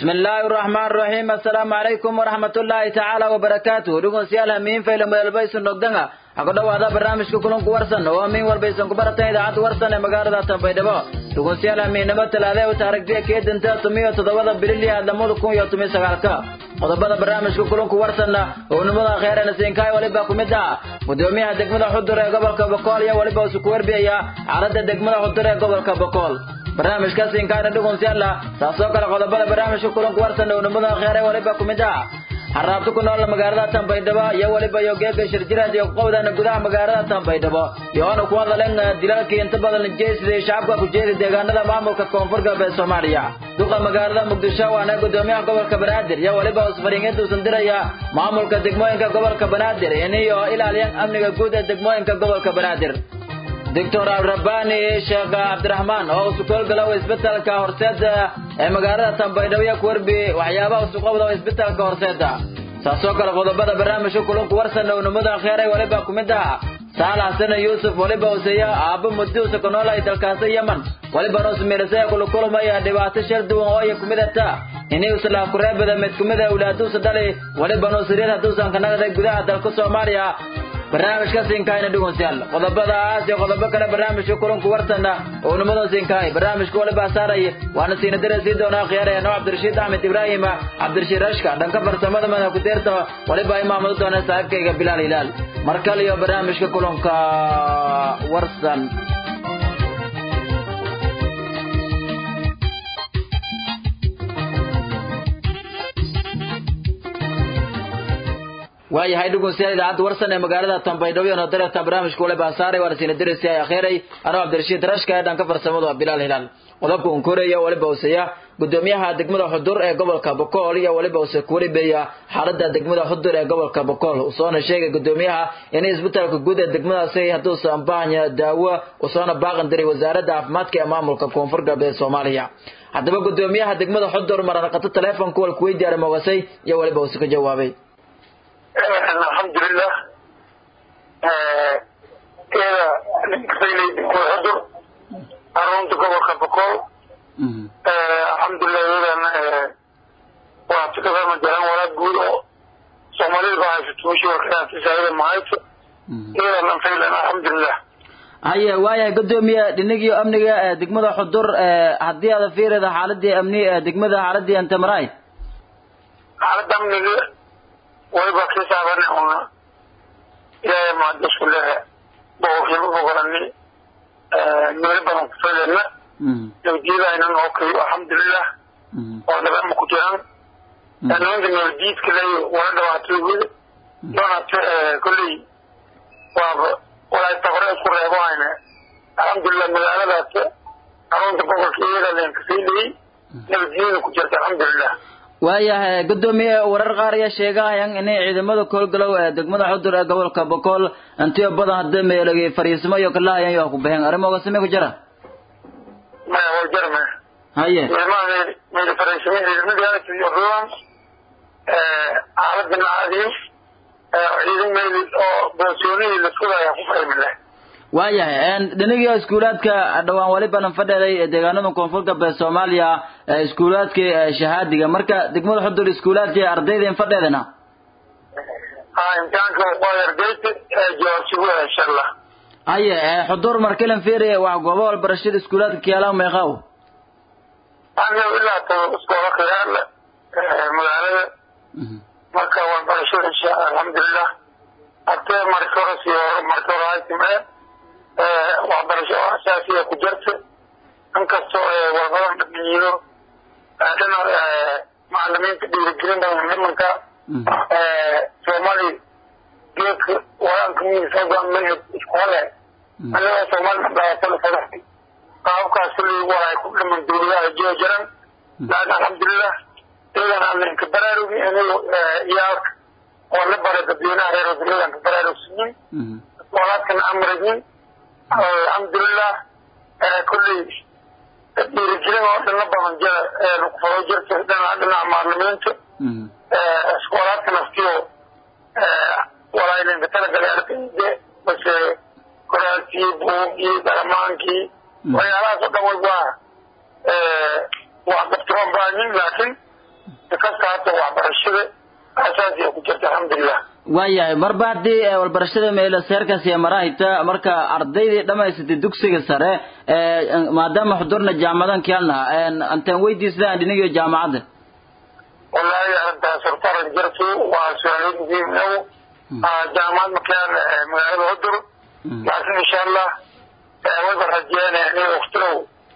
بسم الله الرحمن الرحيم السلام عليكم ورحمة الله تعالى وبركاته دقون سيالها مين فيلم مدلبيس النقدنة ako dhawaada barnaamijka kulanku warsan oo amiin warbaysan ku baratan idaacadda warsan ee magaalada tanbaydhabo dhugunsiyaal amiinnimo talaadee u taarigtiya keedinta tumiyo toddobada bililiya lamada kun iyo tumiyo sagaalka qodobada barnaamijka kulanku warsanna oo nimada kheerana siinkaay waliba ku mid ah gudoomiyaha degmada xudur ee gobolka bokool iyo waliba isu ku warbiyaya xaaladda degmada xudur ee gobolka bokool barnaamijka siinkaayna dhugunsiyaala taasoo kale qodobada barnaamijka kulanku warsan oo nimada kheere waliba ku mid ah xaraabta ku nool magaalada tanbaydhabo iyo waliba iyo geega shirjiraad iyo qowdana gudaha magaalada tanbaydhabo iyoona ku hadalen dilalkii inta badan jeesiday shacabka ku jeeda deegaanada maamulka koonfur galbeed soomaaliya duqa magaalada muqdisho waana gudoomiyaha gobolka banaadir iyo waliba usfariingeed uusan diraya maamulka degmooyinka gobolka banaadir iniyo ilaaliyaan amniga guud ee degmooyinka gobolka banaadir doctor alrabani sheekh cabdiraxmaan oo usukoolgalow isbitaalka horseeda ee magaalada tanbaydhabo iyo kuwarbi waxyaabaha usuqowda isbitaalka horseeda saasoo kale qodobada barnaamijka kulanku warsan ownimada kheeray waliba ku mid ah saalax xasan yuusuf waliba useya aabbo mudduusa ku noolay dalkaasi yeman walibana usmiirisaya kulukulmaya dhibaato shir duwan oo iya kumid ata inay uslaaf kureebada mid kumid a awlaaduusa dhali walibana usiriyad hadduusan ka nagday gudaha dalka soomaaliya barnaamijka siinkaayna dhugunsiyaal qodobadaas iyo qodobo kale barnaamijka kulanku wartana oo nimada siinkaay barnaamijka waliba saaray waana siina dira sii doonaa khiyaaraya noo cabdirashiid axmed ibraahim cabdirashiid rashka dhanka farsamada madax ku deerta waliba imaamadu doona saaxiibkayga bilaal hilaal mar kale iyo barnaamijka kulanka warsan waayahay dhugunsiyaal idaacadda warsan ee magaalada tanbaydhabo iyo nodareerta barnaamijka wale baasaaray waana siina diraysi ay akhiray anoo cabdirashiid rashka ee dhanka farsamadu waa bilaal hilaal qodobka unkoreya waliba useya gudoomiyaha degmada xudur ee gobolka bokool iyo waliba use kuwaribeya xaalada degmada xudur ee gobolka bokool usoona sheegay gudoomiyaha in isbitaalka guud ee degmadaasi hadduusan baahanya daawo usoona baaqan diray wasaaradda caafimaadka ee maamulka koonfur galbeed soomaaliya haddaba gudoomiyaha degmada xudur maranaqato teleefonka walku weydiyaara moogasay iyo waliba use ka jawaabay alxamdulilah iyada ninkasaylay degmada xudur xarunta gobolka bokool alxamdulilah iyadana waa fikadama jaran walaad guud oo soomaalida ba haysato meshi warkaasisaayada mahayso iyadana faylan alxamdulilah haye waayahay gudoomiye dhinagiyo amniga ee degmada xudur haddii aada fiirida xaaladii amni ee degmada xaaladii antamaraay xaalada amniga wayba kisaabane una ilaahay maadisku lehe boqolkiiba boqolani meelo badan kufadena nabadgelyadaynan oo kaliyo alxamdulilah oo dhabama ku jiran nimanka nabaddiidka ley wala dhabaatoogoda doonate kolley waaba walaa taqore isku reebo hayne alxamdulilah magaaladaas xarunta gobolka iyada leen kasii leyey nabadgelyada ku jirta alxamdulilah waayahay gudoomiye warar qaar ayaa sheegahayaan inay ciidamada koolgalow ee degmada xudur ee gobolka bokool intiyo badan hadda meelagay fariisimo iyo kalahayan iyo ku baxeen arrimooga sime ku jira maya waa jar maya haye ciidamada meel fariisimo ciidamadaas iyo ruwan xaaladana caadiyo ciidan meel oo boosyoonihii la sugaya ku fahmileh waayahay dhinagii iskuulaadka dhawaan walibanan fadheeday deegaanada koonfur galbeed soomaaliya iskuulaadkii shahaadiga marka degmada xudur iskuulaadkii ardayda in fadheedana ha imtixaanka waa ardayda jawaabsigu insha allah haye xudur markilan fiiri wax goobo walbarashada iskuulaadka kiyaala meeqaaw aniga ilaa to iskoola khiyaarle magaalada marka walbarashada insha alxamdulilah arte marka hore sii hore marka hore ay timeen waxbarasho oo asaasiya ku jirta inkastoo walbadan dhamiyiino dhina macalimiinta dhiirigelin badan nimanka soomaali geedka waraanka miisoogan manhaj isku hale anigoo soomaali madhaatala fadaxay qaababkaas kulli walaay ku dhiman dawladaha jiro jiran laakin alxamdulilah iyadan aan inka baraarugi anigo iyaalka oo la baray dadweynaha reer wadanadan ka baraarugsiyin walaadkana amrigin alxamdulilah kulley dhiirigelin oo dhina badan jira kufado jirta dhinaca dhinaca macalimiinta iskoolaadka naftiyo walaalinka talagalay ardayde base qoraalkii buugii daramaankii waxyaalahaas oo dhan way waa wax dabtiroon baahin laakiin sikasta hata waxbarashada asaasiya ku jirta alxamdulilah waayahay marba haddii walbarashada meelo seerkaas iyo marahayta marka ardaydii dhamaysatay dugsiga sare maadaama xudurna jaamadan kiyaalna antaan weydiisdaan dhinigiyo jaamacadda wallahi arrintaas hortaran jirtu waa su-aalo muhiim inagu jaamacad makaan magaalada hudur laakiin insha allah wayba rajeynaya aniga waktilow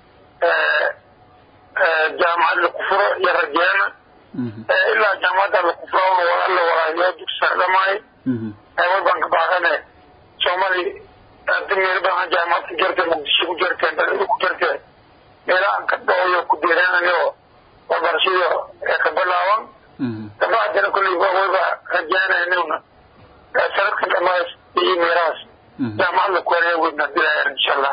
jaamacad laku furo iyo rajeena ilaa jaamacadda laku furo wala walaayo dugsi sare dhamaay wayban ka baaqane soomali hadii meel badan jaamacad ku jirta muqdisho ku jirteen dalada ku jirteen meelahan ka dhooyo ku deeraanayo waxbarashada ka bilaaban kabacdina kulley wayba rajeynaya inuna sanadka dhamays iyo meelahaas jaamacad laku wareega weydna dilaayar insha allah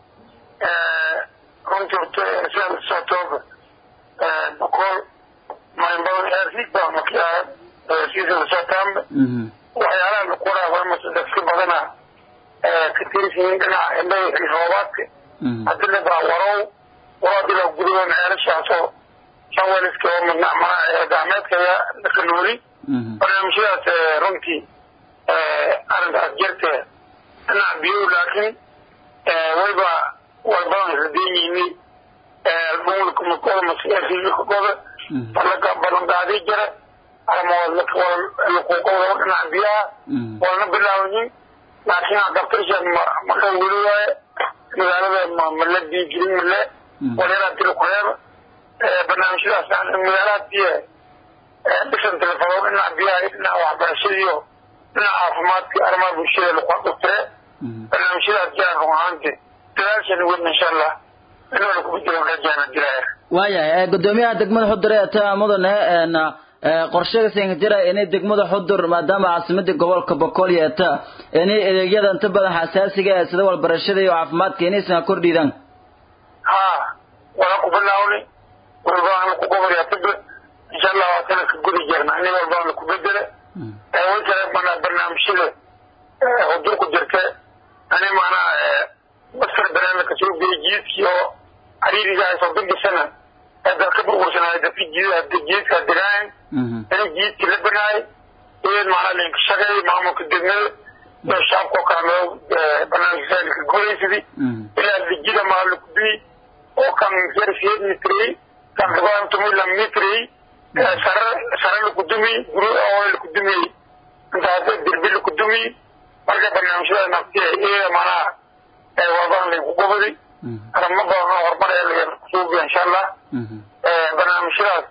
runtii horta sidaa socotooba boqol maynbadan eersiig baa makiyaa siisa socotaanba waxyaalaha laku waraa mase dadka badana ka tirisiyiin dhinaca indhaha roobaadka hadii la baa warow waroodii la gudayoon ceelashaasoo shaweliska oo midnacmaa gacmeedkaya laka nooli barnaamijyadaas runtii arrintaas jirte dhinaca biyow laakiin wayba walbadan radeeyini albumulkamakooda masiyaasiilkakooda balaka balanqaadii jira alakuqowda dhinaca biyaha walna bilaabanin laakiin adabtasha maka weli waaye magaalada male biigelin male walyaraha tilkureeba barnaamijyadaas magaalahadiiye dhisan telefono dhinaca biyaha iyo dhinaca waxbarashadiiyo dhinaca caafimaadka arrimaha bulshada lakuadugtire barnaamijyadaas jiraan run ahaanti dadaashani wadna insha allah inoola kugu jiran rajaana dilaaya waayahay gudoomiyaha degmada xudur ee ta mudane qorshaga siinka jira inay degmada xudur maadaama caasimadii gobolka boqol yeeta inay adeegyada inta badan xasaasiga ee sida walbarashada iyo caafimaadka inaysan kordhiidaan ha wala ku bilaawni walbaan ku gobolyataba insha allah waa sana ka gudi jirna ini walbaan ku bedele way kale mana barnaamijyada xudur ku jirta ani maanaa masar barnaamijka soo geli jiidkii oo xariiriga ay soo dambisana dad ka burbursanaayo dadka jiidka degaan inay jiidkii la banaay iyad maanaa linka shaqeey maamulka degmada iyo shacabka oo kale loo barnaamijka ka gulaysadii ilaa lijida maa la kubii oo kan sersiyeed mitrey kan gabaantumila mitrey sare sare lakudumi guri oo lakudumi intaas derbi lakudumi marka barnaamijyada naftiya iyada maanaa walbaan lagu gobaday arimo badan oo horumar ee suubiya insha allah barnaamijyadaas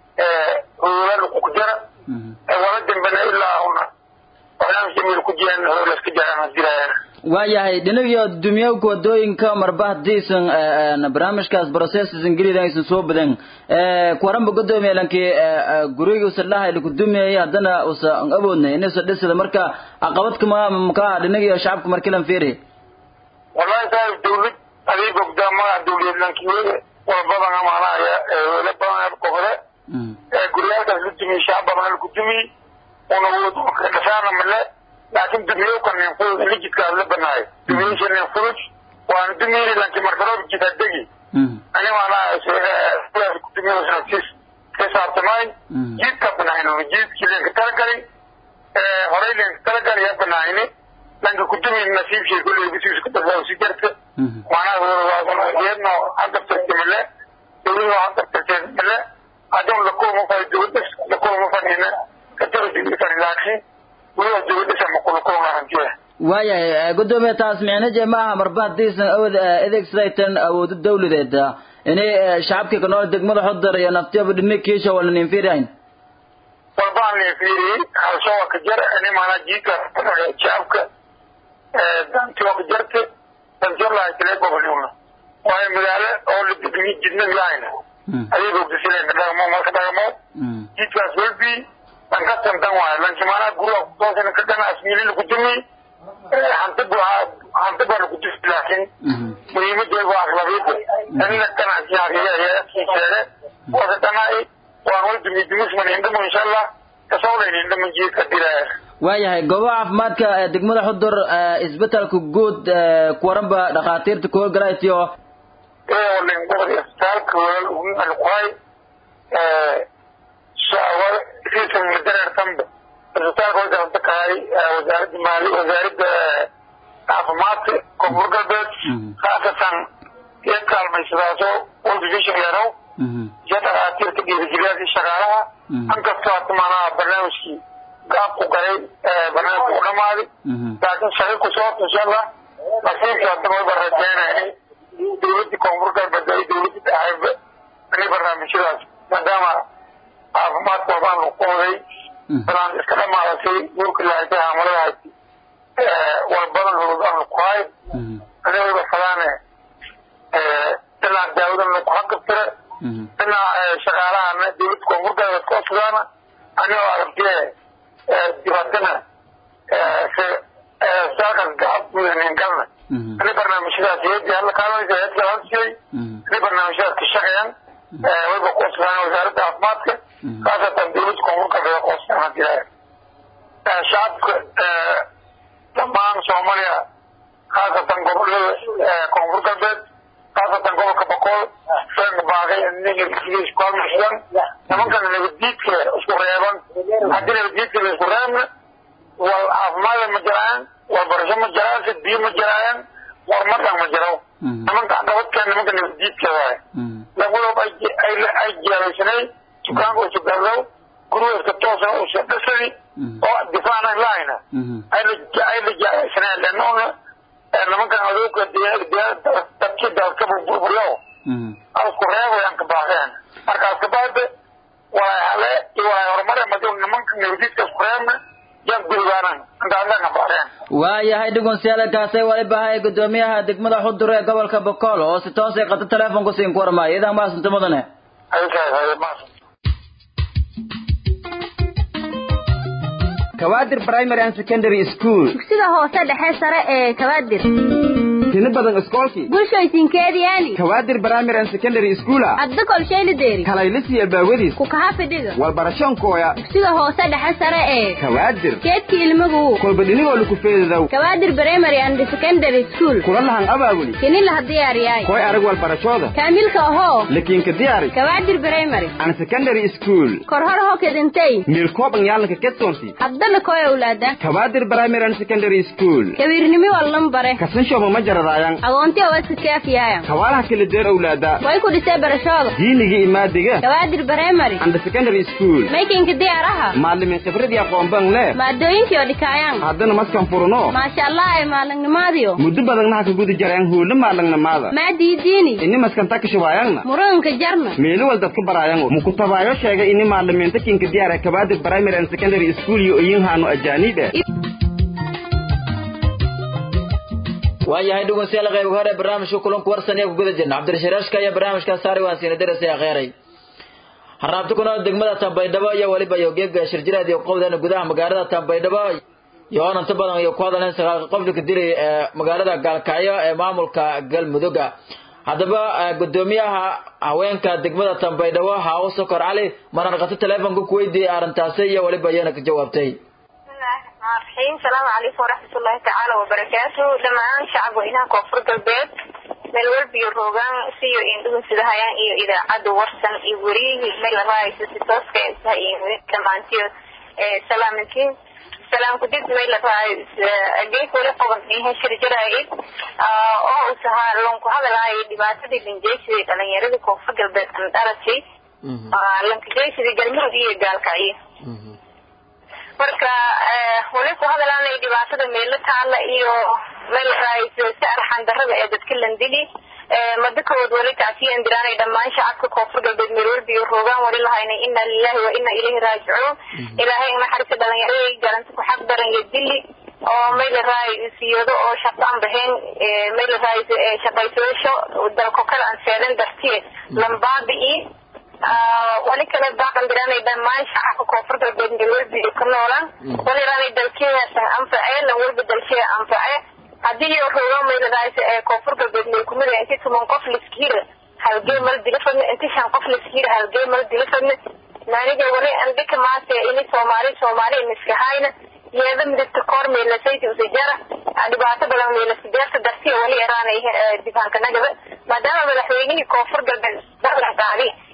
howlaal ku jira wala dambena ilaa una barnaamijka meel ku jiraan howlaska jiraan dirayaan waayahay dhinagiyo dumiyowka wadooyinka marba hadiisan barnaamijkaas processan gelidan aysan soo badan kuwaranba gudoomiya lankii guriga usa dhahay laku dumiyay haddana usa awoodnay inuusa dhisada marka caqabad kama makaa dhinagiyo shacabka markilan fiiri wallahi taas dawlad adii bogdaa magaca dawliyad lankiwada walbadan amaanaya wela badan kofade guryaalkaas la dumiye shacab badan laku dumiye una dhasaana male laakin dumiyowka nin fudud lijidkaas la banaayo dumiyeysa nin fudud waana dumiyey lanki markaroob jida degi ani maanaa ku dumiyosnaftis kasaabtamaay jiidka banaayno jiidkii lenka talagalay horey lenka talagalay ya banaayni lanka kudumi nasiibkii kulley bisiis ku dafaawsi jarta maanaa iyadno hadabtarta male dawladu hadabtarteed male adun lakulma fay dawladdas lakulma fanina kataba laakiin weliba dawladasa makulkulma hantiya waayahay gudoomiya taas micnaje maaha marba hadiisan awood adeegsadaytan awoodo dawladeed inay shacabkii kanool degmada xodar iyo naftiyaba dhini kiisha wala nin fiirayn walbaan nin fiiriyey halsoo ka jar ani maanaa jiidka shacabka dantioo ka jarte dantiyo lahay tile gobolnimna waayo magaalo oo la degmi jidna lahayna ayay bogdasileen ka dhagamo marka dhagamo jiidkaas welbi lankastan dan waayo lanki maanaa guriga kutoosana ka dhana asmiilina ku dumi hanti hanti baa lagu dufi laakiin muhiimadeed waa aklabiyada anina ganacsiyaariya sheege wasa dhanai waan wal dumi dumisman indhamo insha allah kasawlayn indhaman jiidka dilaya waayahay goobaha caafimaadka degmada xudur isbetelka guud kuwaranba dhakhaatiirta kuhorgalaytiyo walin gobol isbitaalka walal alquhay siisan madareertanba isbitaalka way galanta kahay wasaaradda maali wasaaradda caafimaadka koonfur galbeed khaasatan iyo kaalmaysadaaso world lerow iyo dhakhaatiirta dhiirigeliyaasha shaqaalaha ankastoo hata maanaha barnaamijkii gaab ku galay barnaamijka ku dhamaaday laakiin shaqi ku soobta insha allah nasiibka hadda wayba rajeynaya dowladda koonfur galbeed ay dowladda dhahayba inay barnaamijyadaas maadaama caafimaadka wadaan lagu qooday inaan iska dhamaadatay guurka lahaysay haamalahaasi walbadan hurudaan laku hayo anigayba fadaane inaan daawadan laku haqabtira inaa shaqaalahana dowladda koonfur galbeed ka codsudaana anigoo aragtee dibaatana saalkaas gacab galna inay barnaamijyadaas heedii hadla kaalanaysa heedka la siiyey inay barnaamijyadaas ka shaqeeyaan wayba ku codsadaan wasaaradda caafimaadka khaasatan dowladda koonfur galbeed ku codsadaan hadii lahayd shacabka dhammaan soomaaliya khaasatan gobolada koonfur galbeed khaasatan gobolka boqol seenka baaqay isku halmaysan nimankana nabaddiidka isku reeban haddii nabaddiidka la isku reebna wal caafimaada ma jiraan wal barasho ma jiraan sid biyo ma jiraayaan war madhan ma jiro nimanka dabadka nimanka nabaddiidka waaye labadood ay jeelaysanay dukaanka usu gallow gurigeeska toosna usa dhasadi oo difaacan lahayna ay la jeelaysaneen lanoona nimankan adowka dadki dalka burburyo asku reebayaan ka baaqeen markaas kabaade walay hale iyo walay horumare madi nimanka nabadiidka isku reebna yan gurigaanan intaasaan ka baaqeen waayahay dhugunsyaalakaasay waliba hay gudoomiyaha degmada xudur ee gobolka bokool oo si toosay qata teleefonku siin ku warmaayo idan maasanta mudane kawaadir primary and secondary school dugsiga hoose dhexe sare ee kawaadir tino badan iskoolkii bulshooysinkeediyaani kawaadir primary and secondary school adda kolshaylideeri kalaylisiya baawadiis ku kaha fidhiga walbarashoonkooya dugsiga hoose dhexe sare ee kawaadir keedka ilmagu kolba dhinigoo laku feedadow kawaadir primary and secondary school kula lahan abaabuli kini laha diyaariyaay koy arag walbarashooda kaamilka ahoo lakiinka diyaari kawaadir primary and secondary school korhor ho kedintay miilkooban yaalanka kedsoonti haddana koy awlaada kawaadir primary and secondary school kawiirnimi wallan bare kasanshooba ma jaradaayan agoonti owaska kaafiyaaya kawaalaha kala deer owlaada way ku dhisay barashooda diiniga imaadiga kawaadir primary and secondary school maykinka diyaaraha maalimin khibradii aqoonban le maadooyinkii oo dhikaayaan haddana maskan furno maasha allah ay maalinnimaadiyo muddo badannaha ka guda jarayaan huula maalangnamaada maadiidiini ini maskan takashawaayangna muranka jarna meelo wal dadka baraayango mukutabaayo sheegay ini maalimiinta kinka diyaara kabaadir primary and secondary school iyo oyinhaano ajaaniib eh waayahay dhegeystayaal qayb hore barnaamijka kulanku warsan ee ku guda jirna cabdirashiiraashka iyo barnaamijka saari waan siina darasay akheeray harraabta kuna degmada tambaydhabo iyo weliba iyo geega shirjiraad iyo qowdana gudaha magaalada tambaydhabo iyo oon inta badan iyo ku hadleen saqaaqi qoflika dilay ee magaalada gaalkacyo ee maamulka galmudugga haddaba gudoomiyaha haweenka degmada tambaydhabo haawo sokor cali manarqato teleefonka ku weydiiyey arrintaasi iyo weliba iyana ka jawaabtay الرحيم السلام عليكم ورحمة الله تعالى وبركاته دمان شعب وإنها كفر قلبات meel walba iyo roogaan siyo indhuhu sidahayaan iyo idaacadda warsan iyo weriyihii meel raayso si tooska intaha iyo dhammaantiyo salaamintiin salaam kudib meel raay geek wali qoban ihe shirjaraayid oo usahaa lonku hadalaayay dhibaatadii linjeysidii dhalinyaradii koonfur galbeed an dhalatay lankajeysidii galmudug iyo gaalkacyo marka wali ku hadalaanay dhibaatada meelo taala iyo meel raayso si arxan darada ee dadka landili madakawood wali tacsiyan diraanay dhammaan shacabka koonfur galbeed meel walba iyo roogaan wali lahaynay ina lilahi wa ina ilayhi raajicuun ilaahay naxariista dhalinyaradii garanta ku xaq daran iyo dili oo meel raay siyado oo shaqo aan baxeen meel raay shaqaysoosho dalko kale aan seedan dartiye lambaabi'i wali kale baaqan diraanay dhammaan shacabka koonfur galbeed meel walba iyo ku noolaan wali raanay dalkeedasan anface lan walba dalkeeda anface haddii iyo roogaan meel raay koonfur galbeed meel kumida inti tuman qof liskihira halgee mal dila fadne inti shan qof liskihira halgee mal dila fadne maaniga wali andhika maase ini soomaali soomaali miskahayna yeeda midabta koor meelasayti usajara dhibaato badan meelasideerta dartiya wali eraanay difaanka nagaba maadaama madaxweynihii koonfur galbeed ballan qaadi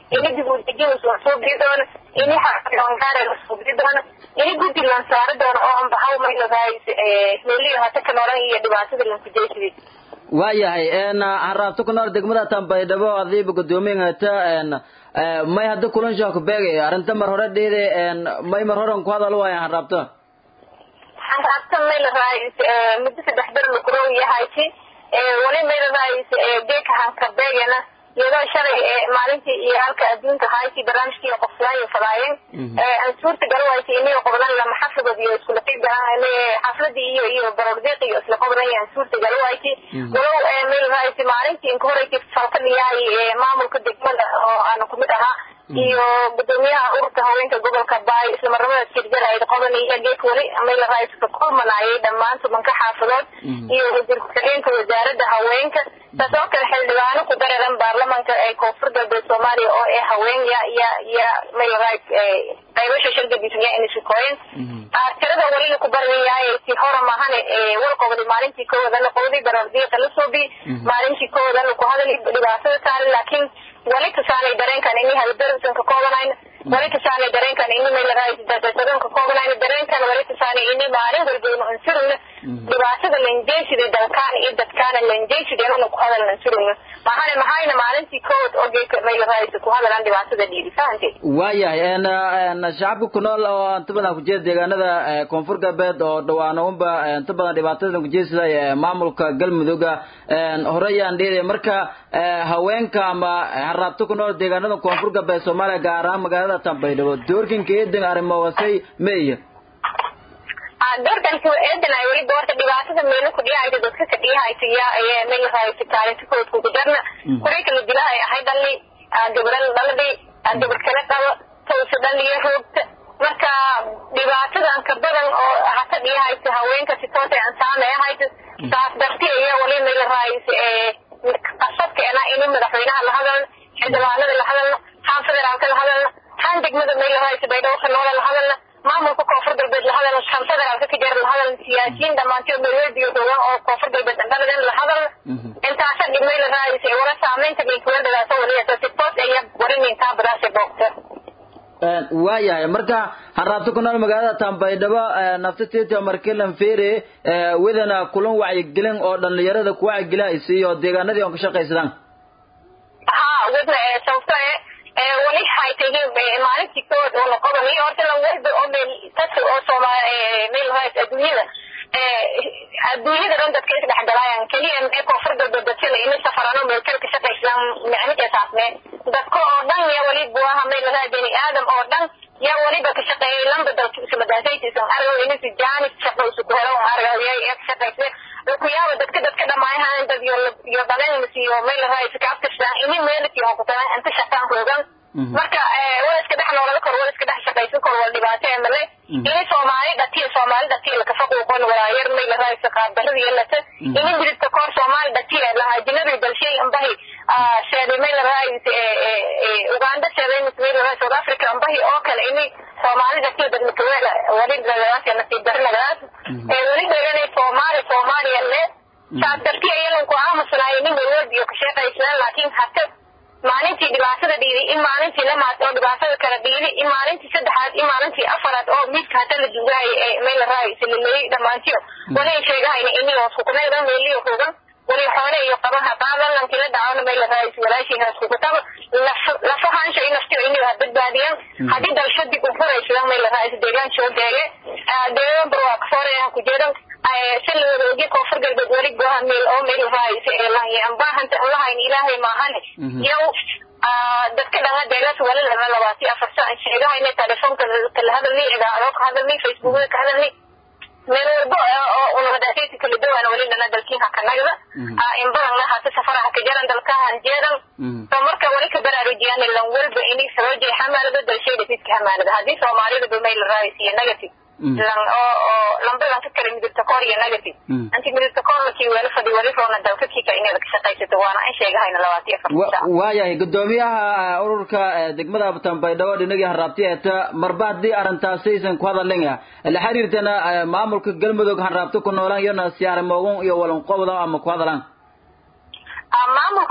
ini dib u dejin lasoo suubii doono ini xaangaare lasoo bii doono ini guddi lan saari doono oo anbahaw mayladahays meeliyo hata ka noolan iyo dhibaatada lankujeysidii waayahay n haraabto ku nool degmada tambaydhabo adiiba guddoomiyaata n may hadda kulan shaku beegay arrinta mar hore dheede may mar horen ku hadal waayan haraabto haraabta mayladahays muddo saddex ber lakurow yahayti wali mayladahays geeka hanka beegana iyadoo shalay maalintii iyo halka adduunka hayti barnaamijkii qofsaayo fadaayeen aan suurta galo waysa inayo qobdan lama xafidood iyo iskula qiibgahaan xafladii iyo iyo barordiiq iyo isla qobdan aan suurta galo wayti walow mayladahays maalintii inka horeysa falkadhiyahay maamulka degmada oo aana kumid ahaa iyo gudoomiyaha ururka haweenka gobolka baay isla marnamada sirjarayd qodan iyo geek weli mayladahays ka kulmanayay dhammaan tobanka xaafadood iyo wasiir ku-xigeenka wasaaradda haweenka taas oo kale xildhibaano ku dareeran baarlamanka ee koonfur galbeed soomaaliya oo ee haween ya ya ya mayladahays qaybasha shirka bismiya inay shukooyen tirada welina ku baryayahay si hora mahane wal qobdi maalintii kowadana qobdi barardiiqa la soobi maalintii kowadana ku hadali dhibaatada saari laakiin wali tusaanay dareenkan ini haldarsan ka koobanayn wali tusaanay dareenkan ini mayladahays dasasadon ka koobanayn dareenkan wali tusaanay ini maalin walba inu ansurugna dhibaatada lanjeysida dalkaan iyo dadkaana lanjeysida inuna ku hadal ansurugna mahane maxayna maalintii kowad oo geeka mayladahays ku hadalaan dhibaatada dhiidi fahantay waayahay n shacabka ku nool oo inta badan kujeeda deegaanada koonfur galbeed oo dhawaanounba inta badan dhibaatadan kujeedsada maamulka galmudugga horeyaan dheeday marka haweenka ama haraabto ku nool deegaanada koonfur galbeed soomaaliya gaar ahaan magaalada tambaydhabo doorkinka eedan arrimoosay meeya doorkanki eedan ay weli doorta dhibaatada meelo ku dhiyahaysa dadka ka dhiyahaysa ya maylahaysa kaalinta kood kugu darna kuray kala dilahay ahay dhalli gabral dhaladi gabar kala qabo tawsa dhaliyo roogta marka dhibaatadan ka badan oo hata dhiyahaysa haweenka si toosay aan saameyahaysa saas darti ayaa wali maylahaysa qasadkeena ini madaxweynaha la hadalno xildhibaanada la hadalno haan federaalka la hadalno haan degmada maylahaysa baydhabo ka noola la hadalno maamulka koonfur galbeed la hadalno shan federaalka ka jira la hadalno siyaasiyiin dhammaantood meelweediyo rogan oo koonfur galbeed dhaladen la hadalno intaasa dhibmay la raadaysa wala saameynta minkuweldadaasa waliyasa si toos aya warinintaa badaasha boogta waayahay marka haraabto ku nool magaalada tambaydhabo naftatita markilan fere wedana kulan wacyigelin oo dhalinyarada ku wacyigelihaysa iyo deegaanadii on ka shaqaysadaan ha wedna sababto wali haytay maalintii kood oo la qodanayo horta lan walba oo meel dadka oo soomaali meel hays adduunyada adduunyada dhan dadka isdhexgalayaan keliya mee koonfur galbeed dadka la imi safarano meel kale ka shaqaysaan micnike saasne dadka oo dhan ya wali buaha meel lagaa bini aadam oo dhan ya waliba ka shaqeeyay lamba dalka ismadaasaytiisan argo inisi jaanis shaqo isu ku helo argo ya ka shaqaysne kuyaaba dadka dadka dhamaayahan dad yo dhalenmas iyo meel lagaa iskaaftirsan ini meelki hokutaan inta shaqaan roogan marka wala iska dhex noolada kor wala iska dhex shaqaysan kor wala dhibaato ee male ini soomaali dhatiya soomaali dhatiya lakafaquuqon walaayar may lahaysa qaabdarada yelata ini midibta koor soomaali dhatiya lahajinabi balshay ambahi sheeday may lahaysa uganda sheeday may lahay south africa ambahi oo kale ini soomaali dhatiya dadmakaweela wali nagadaas nasiib dari nagadaas wali dheganay soomaali soomaaliya le saas dartiya iyalan ku aamusnaayo nin walwalbiyo ka sheeqaysnaan laakiin hata maalintii dhibaatada dhiiday in maalintii lamaad oo dhibaatada kala dhiiday in maalintii saddexaad in maalintii afaraad oo midka hata la dugaay ee meel la raayaysa la leeyay dhammaantiyo wali ay sheegahayna inii hoos kukunadan meeliyo rogan wali xoole iyo qaban haqaadan lankii la dhacona meel la raayaysa walaashii hoos kukutaba lafahaansha in naftiyo inii ha badbaadiyaan haddii dalsho dib u furaysadan meel la raayaysa deegaan soo geege deegaan barwaa kasooraya ku jeedan si la wada ogi koonfur galbeed weli goha meel oo meel raayaysa ee lahayaan baahanta lahayn ilaahay maahane yow dadka dhanga deegaas wali laba labaati afar saan sheegahayna telefoonka kala hadalni idaacado ka hadalni facebookada ka hadalni meel walbo oo unahadaasaysi kala dawaan wali dhana dalkiin hakanagda in badan lahata safaraha ka jaran dalkahan jeedan so marka wali ka baraarujiyaan lan walba ini sababjay xamaalada dalshayda fidka xamaalada haddii soomaalida ba meel raayaysiyo negative lan oo oo lambadan ka kala midibta koor iyo negative anti midibta koor markii weela fadhi wali roona dalka kika inaad ka shaqaysato waana an sheegahayna labaati afar waayahay gudoomiyaha ururka degmada tambaydhabo dhinagii haraabti eeta marba haddii arrintaasaysan ku hadalin la xiriirtana maamulka galmudug hanraabto ku noolaan iyona siyaaramoogun iyo walanqobda ama ku hadalaan maamulka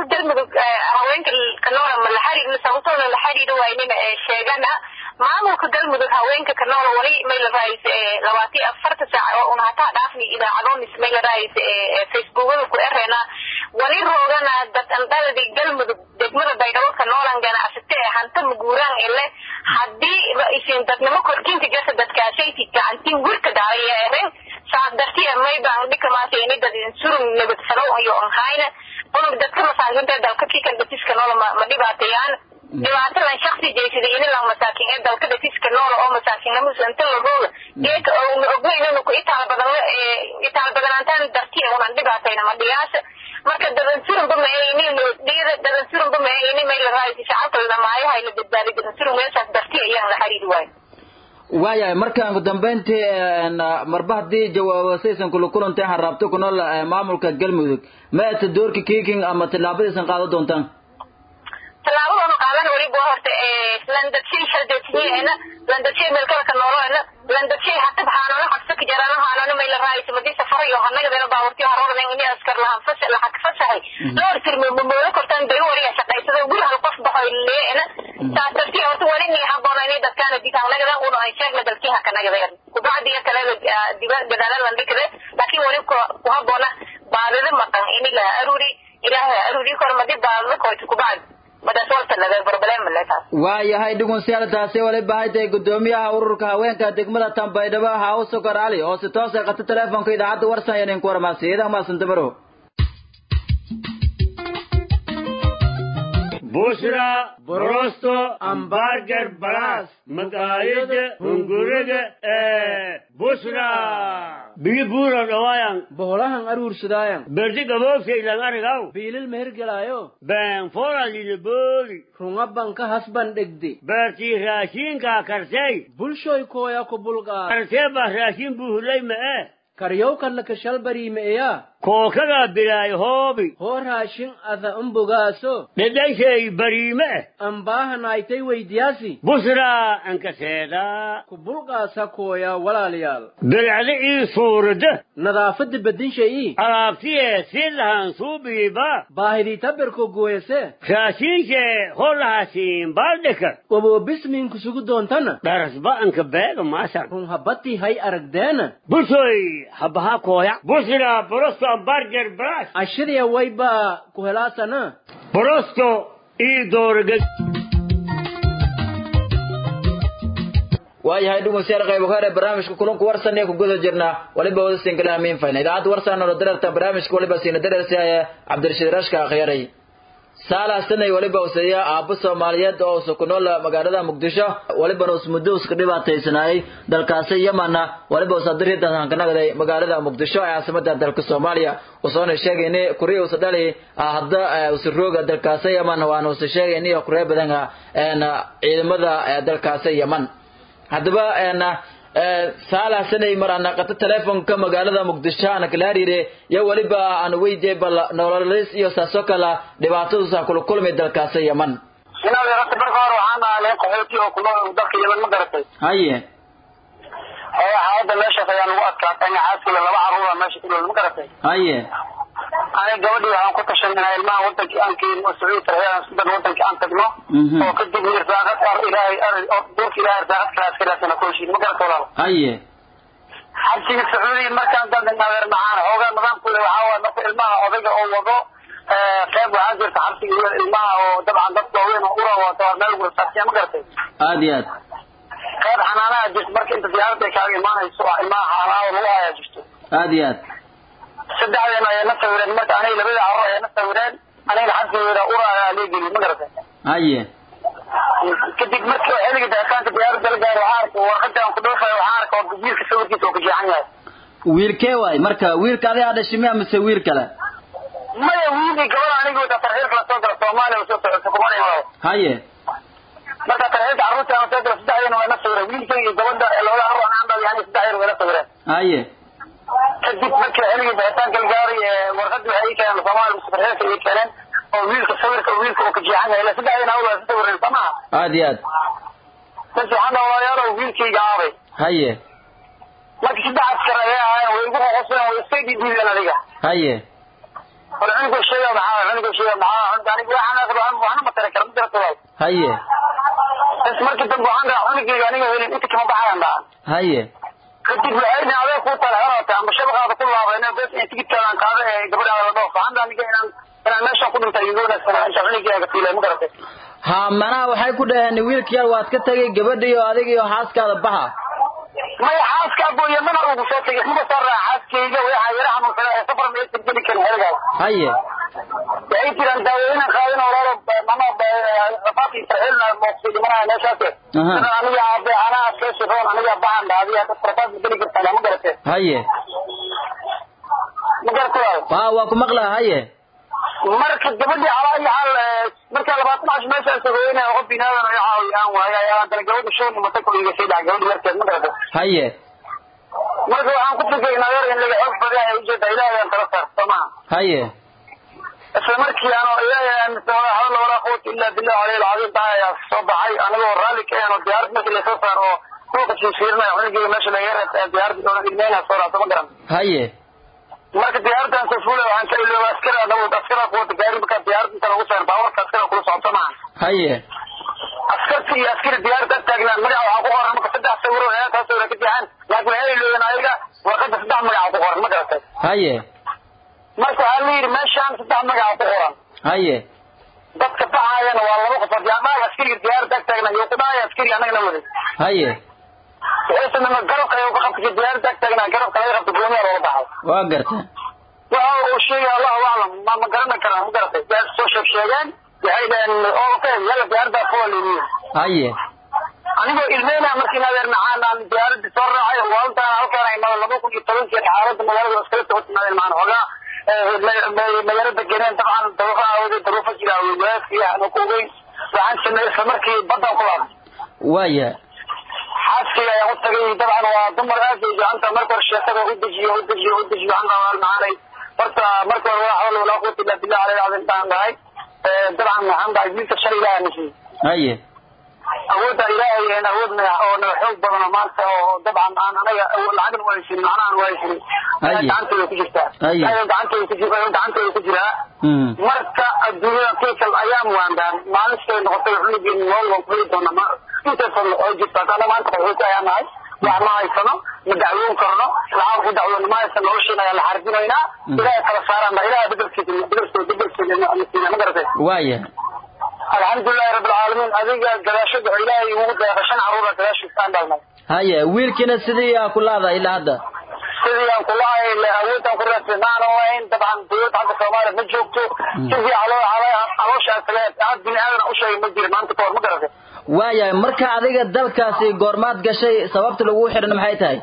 maamulka galmudug haweenka kanoola ma la xiriir sababtooda la xiriiri waynina sheegana maamulka galmudug haweenka kanoola wali may la raayis labaati afarta saac oo una hataa dhaafni idaacadonis may la raayis facebookada ku erena wali roogana dad andadadi galmudug degmada baydhabo kanoolan ganacsate ee hanta maguuraan ele haddii isin dadnimo korkinka jasa dadkaashayti gacantin gurka daaya eren saas dartiya may baan dhikamaasa ini dad insurun nabadsalo iyo onhayna unug dadka masaakinta dalka kikan datiska noola ma dhibaateeyaan dhibaatadan shaksi jeysada inilan masaakin ee dalka datiska noola oo masaakinnimada inta lagooga geeka una ognaynanu ku itaal badan itaal badanaantaan dartiya unan dhibaatayna ma dhiyaasha marka dadansurunba ma ini dhiyada dadansurunba ma ini may la raaysi shacabka ladhamaayahay la badbaadi dadansurun meeshaas dartiya ayaan la xiriiri waayo waayahay markaan ugu dambeyntii marba haddii jawaabasaysan kula kulantay waxaan raabto ku nool maamulka galmudug ma ata doorka kiiking ama tillaabadaysan qaadan doontaan tallaabadanu qaadan weliba horta landadshay shaldasiyeena landadshay meelkalaka nooloena landadshay hatab haanano xabsaka jarano haanano may la raayso madii safarayo hanagadena baawartiyo harornen ini askar lahan fasa lahak fasahay loor tirmo mamoolo kortaan bay wariya shaqaysada guri hal qof baxoy leena saas dartii horta wali nii haboona inay dadkaana dig hanagada una ay sheegna dalkii hakanagada kubacdiya kale diba gadaala landhikade laakiin wali ku haboona baadida maqan ini la aruri ilaaha aruri kor madi baadida koyta kubacdi waayahay dhugunsiyaal taasi wali bahay tahay guddoomiyaha ururka haweenka degmada tanbaydhabo haawo sokor cali oo si toos ay qata teleefonka idaacadda warsan iyo ninku warmaasi idan maasantabaro bushra borosto ambarger balas maqaayada hunguriga ee bushra biyi buura dhawaayan boholahan aruursadaayan berdi gaboofsaylan arigaw biilil mehergelaayo been foralina booli rungaban ka hasban dhegde beertii raashiinkaa karsey bulshoy kooya ku bulqaa karsee baa raashin buuhulay ma'e karyow kalla kashalbariimeeya kookagaa bilaay hoobi hoo raashin ada umbogaaso dhedhayshay bariime ambaahanaaytay weydiyaasi busraa ankaseedaa ku bulqaasa kooya walaalayaal bilcda ii suurada nadaafadda bedinshayii alaabtiyee si lahan suubiiba baahidii taberko gooyase raashiinshee holahaasiin baaldhika waboo bismiinku sugu doontana dharasba anka beega maasan run habbatii hay aragdeena busoy habaha kooya busra borosto ambarger brash ashadaya waybaa ku helaasana borosto ii doorga waayahay dhegeystayaal qayb hore barnaamijka kulanku warsan ee ku guda jirna waliba wada singalaha miin fayna idaacadda warsan oo dareerta barnaamijka waliba siina dareersiaya cabdirashiid rashka akhyarey saala sanay waliba useeya aabbo soomaaliyeed oo usa ku nool magaalada muqdisho walibana us muddo uska dhibaataysanaayay dalkaasi yamana waliba usa dariidan hankanagaday magaalada muqdisho ee caasimada dalka soomaaliya usoona sheegay ini kuriya usa dhali hadda usa rooga dalkaasi yaman waana usa sheegay ini kuree badan ciidamada dalkaasi yaman haddaba saala sanay mar ana qata telefonka magaalada muqdisho ana kala hariire yo weliba aan weydiiyey bal nololis iyo saasoo kala dhibaatadusa kula kulmay dalkaasi yaman inaad yarata marka hore waxaan ahay qaxooti oo kunool dalka yaman ma garatay haye ee xaaladda meeshaas ayaa nagu adkaatay xaaskila laba caruura meesha ku nool ma garatay haye aniga gabadhii waxaan ku tashanay ilmaha wadankii aan keenno sacuudi tarxiyaan sidan wadankii aan tagno oo kadib irsaaqad ar ilaahay ar duurka ilaahay irsaaqad kalaas kalaasana ku heshiin ma garata walaal haye xabsiga sacuudiga markaan dandan adeer macaan xoogaa nidaamkooda waxaa waay marka ilmaha odayga oo wado qeyb waxaa jirta xabsiga iyo ilmaha oo dabcan dad waaweyn oo ura wata waa meel gursaasiya ma garatay aad iyo aad qeyb xanaanaha jirta marka inta diyaaradda ay kaaga imaanayso waa ilmaha xanaanada lagu hayaa jirto aad iyo aad saddexdeena ayay na sawireen marka aniga labada carro ayay na sawireen aniga xabsigeeda ura ayaa leegeli ma garatay haye kadib markii xilliga daataanka diyaaradda la gaaro waxaa arka warqadda aan ku dhoofayo waxaa arka oo wiilka sawirkiisa oo ka jeexan yahay wiilkee waay marka wiilka adigaa dhashay miya mise wiil kale maya wiilii gabadha aniga wata tarxiilka lasoo gala soomaaliya usoo socota kumana imaado haye marka tarxiilka carruurta aan soo gala saddexdeena waa na sawireen wiilka iyo gabadha labada carruur aan dhalay aniga saddexdeena waa na sawireen haye kadib markii xilligii daataanka la gaaray warqadda waxay ii keeneen soomaaliya mise tarxiilka ii keeneen oo wiilka sawirka wiilka oo ka jeexan yahay ila saddexdeena awal waa sawireen soo maha aad iyo aad bas waxaan dhaha walaalayaalow wiilkayga aabay haye marka saddex askar ayay ahaayeen way igu qoqoseen way iska dhiidhiideen adiga haye war cunugoo sheega maxaa cunugoo sheega maxaa hadda aniga waxaan aqri waxna ma tara kara ma garata waay haye bas markii dambe waxaan dhaha cunugeyga aniga helin inta kama baxayan dhaha haye kadib waxayna adee kuu tala helata ama shabaqaada ku laabayna bes in tigidkaadaan qaada ee gabadhaada la dhoof waxaan dhaha aniga inaan inaan meeshaan ku dhintay iga wanaagsan inta cunugeyga fiilay ma garatay ha manaha waxay ku dhaheen wiilka yar waad ka tegay gabadha iyo adiga iyo xaaskaada baxa maya xaaska booye mana ugu soo tegay maba soo raaca xaaskeyga waxaa yara xanuunsana ee safar ma aysan geli karin xerigaas haye waxay jiraan daawooyinan qaadin oo lalo mama rafaaqii sarxilna mooqsi dhimanaya meeshaas Aha. sida aniga abe anaa adkeysi roon aniga baxan dhaadiya dad rafaaq ma geli kartaan ma garate haye ma garata waayo ha waa ku maqlaa haye marka gabadhii calaa iyo xaal eh, marka labaatan cash meeshaan sagoynaya qof binaadan ay caawiyaan waaye ayaa haddana gabadha shooni mata kuliga sii dhaca gabadha yarkeed ma garata haye marka waxaan ku fikay nagar in laga xoog badan ay ujeeda ilaahay aan kala saar soo maha haye isla markii aan ilaahay aaminsan walaa hawla walaa quwata illa billah alayhi alcadiim taa ayaa soo baxay anigoo raalli ka ahan oo diyaarad markii lasoo saar oo suuqa fiirfiirinaya cunugeyga meesha laga reebta diyaaradii oona ilmeyna soo raacso ma garan haye marka diyaaraddan soo fuulay waxaan ka ilooba askari anagu askara kuwata gaari markaa diyaaradda inta lagu saarin baawarka askara kula socota maaha haye askarta iyo askari diyaaradda ag taagnaan magaca waxaa ku qoran marka saddex sawiro ee taas sawira ka fiican laakiin waxay ilooben ayaga warqadda saddex magaca ku qoran ma garatay haye marka waxaa la yidhi meeshaan saddex magaca ku qoran haye dadka baxaayana waa laba qofood yaa dhaag askariga diyaaradda ag taagna iyo ku dhaaya askari annagana waday haye waxaysanama garabka ayuu ka qabtay diyaaradda ag taagnaa garabka laga qabta goomiya looga baxay waa garta waxa uu sheegay allahu aclam ma ma garanan karaan ma garatay yaa soo sheeg sheegeen waxay dhaheen oo ka yalla diyaaradda kuwa leeyihiin haye anigoo ilmeyna markii adeer macaan aan diyaaradda soo raacay waalintaan halkaan ay mada laba kun iyo tobankii xaaladda magaalada iskala soo timaadeen macaan xoogaa eh, ma- ma- magaalada geneen dabcan daruufo aawooday daruufo jira awoodayaadkii aan ku ogeyn waxaan sameeyey isla markii baddaan ku laabay waaya xaaskayga ayaan u tagay dabcan waa dumar aad bay jecanta marka hore sheekada u dejiyo u dejiyo u dejiyo waxaan qabaa macaanay horta marka hore waa xawla walaa quwata illa billah alayhi alcazim baan dhahay Eh, dabcan waxaan dhahay wiilka shalay ilaaha nasiib haye awoodda ilaahay een awood naga oo naga xoog badan oo maanta oo dabcan aan anaga awood lacagna u haysanin macnahan u haysanin ayaa Aye. gacantooda ku jirtaa Aye. ayaa gacantooda ku jira gacantooda ku jiraa Mm. marka adduunyada tilkal ayaam waandaan maalintay noqotay cunugeen nool waan kuli doona ma intaasoo oo jirta haddana maanta qaxooti ayaan nahay wax ma haysano ma dacwoon karno lacag ku dacwoon ma haysano nolosheena ayaan la xarbinaynaa Mm. ilaahay kala saaraan ilaahay bedelkiisa bedelkiisa bedelkiisa nasiina ma garatay waaya alxamdulilahi rabbi alcaalamiin adiga gadaashada oo ilaahay ugu deeqa shan caruura gadaashiisa aan dhalnay haye wiilkiina sidii aa ku laada ilaa hadda sidii aan kula hay awoodaan ku raadsan maana wayn dabcan dowladda hadda soomaaliya ma joogto sidii caloo calooshaan sageed had bini aadan u sheegay ma jiri maanta kahor ma garatay waaya marka adiga dalkaasi goormaad gashay sababta lagu xidhan maxay tahay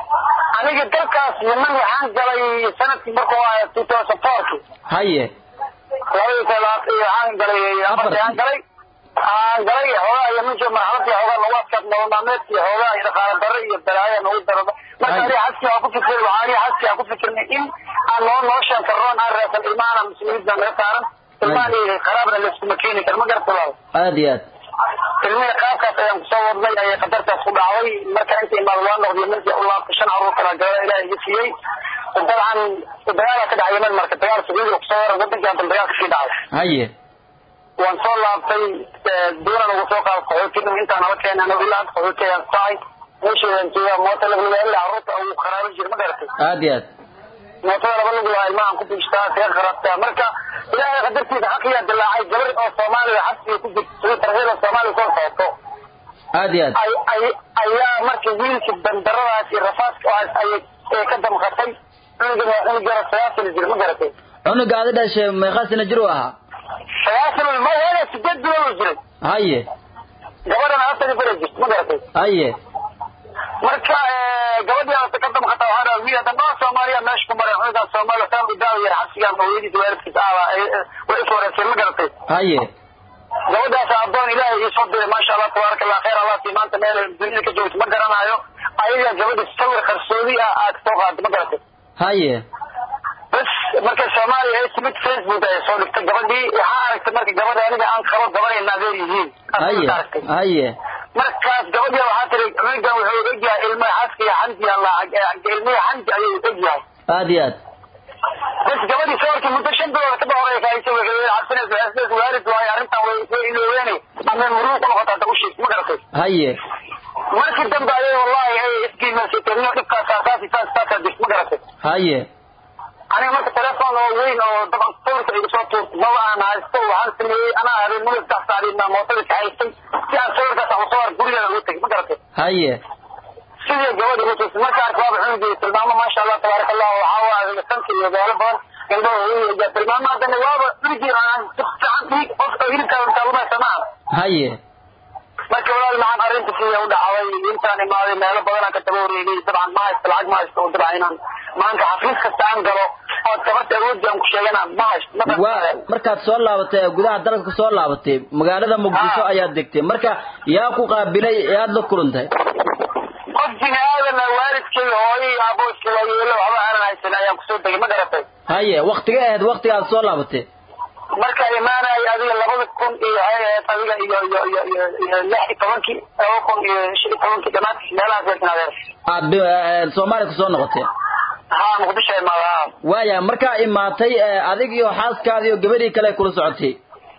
aniga dalkaas yeman waxaan galay sanadkii markuu ahaa two thousand fourki haye labadii talaad waxaan galay afartii aan galay aan galay xoogaa yeman jo marxaladii xoogaa lagu adkaad nolol maalmeedkii xoogaa iyo dhaqaale darro iyo balaayo nagu darada marka Ay. aniga xaskii aan ku fikir waxaa aniga xaskii aan ku fikirnay in aan noo noloshaan karroon aan raadsan ilmahana mas-uuliyadda naga saaran ilmahan iyo qaraabna layskuma keeni karo ma garata walaal aad iyo aad ilmihii qaabkaas ayaan kusoo wadnay ayay qadartaas ku dhacday marka inta imaad waa noqday markii u laabtay shan caruur kala gabadha ilaah iga siiyey dabcan dagaala ka dhacay yemen marka dagaal sacuudiga kusoo waran wadankii haddan dagaal kasii dhacay haye waan soo laabtay doonan ugu soo qaado qaxootiga intaan nala keenay anagu ilaa hadda qaxooti ayaan tahay meesheedan joogaa moota lagula ilaa carruurta ugu kharaabin jira ma garatay aad iyo aad mootada laba lagu lahaa ilmahan ku biishtaa see kharabtaa marka ilaahay qadartiisa xaqiyaa dilaacay gabar oo soomaaliya xabsiga ku jirta sida tarxiila soomaaliya soo socoto aad iyo aad ay ay ayaa marka wiilkii bandaradaas iyo rafaadka aas ayay ee ka damqatay cunugan waa cunug yaro sagaashan jir ma garatay cunuga aad dhashay meeqa sano jir u ahaa sagaashan ma wala sideed bilood jiray haye gabadhana afar bere jirta ma garatay haye marka gabadhii aasa ka damqata waxaa dhaha wiil hadda dhaa soomaaliya meesha ku maray cunugan soomaaliya saan u daawa yar xabsigan hooyadiisa waalidkiisa ahba way iswareyseen ma garatay haye gabadhaas addoon ilaahay ii soo diray maasha allah tabaaraka allah khayr allah sii maanta meel dunida ka joogto ma garanayo ayaga gabadhi sawir qarsoodi ah aad soo qaada ma garatay haye bas marka soomaaliya ay timid facebook ay soo dhigtay gabadhii waxaa aragtay marka gabadha aniga aan qabo gabanayna adeer yihiin haye Aad aragtay haye markaas gabadhii waxaa tiri cunugan wuxuu egyahay ilmaha xaaska iyo xanti allah ilmihii xanti ayuu egyahay aad iyo aad bas gabadhii sawirkii muddo shan bilood ka dhowray kaaysa waxay cabsanaysa meel muruuq u noqota hadda u sheeg ma garatay haye markii dambe ayay wallahi ay iskiimaysatay niyo dhibkaas saasi saas saasaa jirta ma garatay haye aniga marka telefoon oo weyn oo daban sawirka iga soo tuurtay maba aan haysto waxaan sameeyey anaa habeen muddo saddex saacadii mootada ka haystay si aan sawirkaas aan usoo ar gurigeeda ugu tegay ma garatay haye sidii gabadha ugu tusay marka arka waaba cunugeeda tilmaamo maasha allah tabaaraka allah waxaa waaye sanka iyo meelo badan indhaha hooyaya tilmaamo haddana waaba cunugii aan fiican dhiig qofka hilibkaa taalumaysa maaha haye marka walaal maxaan arrinta sidii u dhacday intaan imaaday meelo badanaan ka daba wareegay dabcan ma haysto lacag ma haysto oo dabcan inaan maanta xafiis kasta aan galo oo tabarta awooddi aan ku sheegana ma haysto waa markaad soo laabatay gudaha dalka soo laabatay magaalada muqdisho ayaad degtay marka yaa ku qaabilay yaad la kulantay qof bini aadana waalidkay hooyay aabooska waayeelo waxba aanan haysan ayaan kusoo degay ma garatay haye waktiga ahayd waktiga aad soo laabatay marka imaanaya adiga labada kun iyo waxay ahayd adiga iyo iyo iyo iyo iyo lix iyo tobankii laba kun iyo shan iyo tobankii dhamaadkiis meelahaas weekin adeer aad bi- soomaaliya kusoo noqotay haa muqdisho imaada haa waaya markaa imaatay adig iyo xaaskaada iyo gabadhii kale kula socotay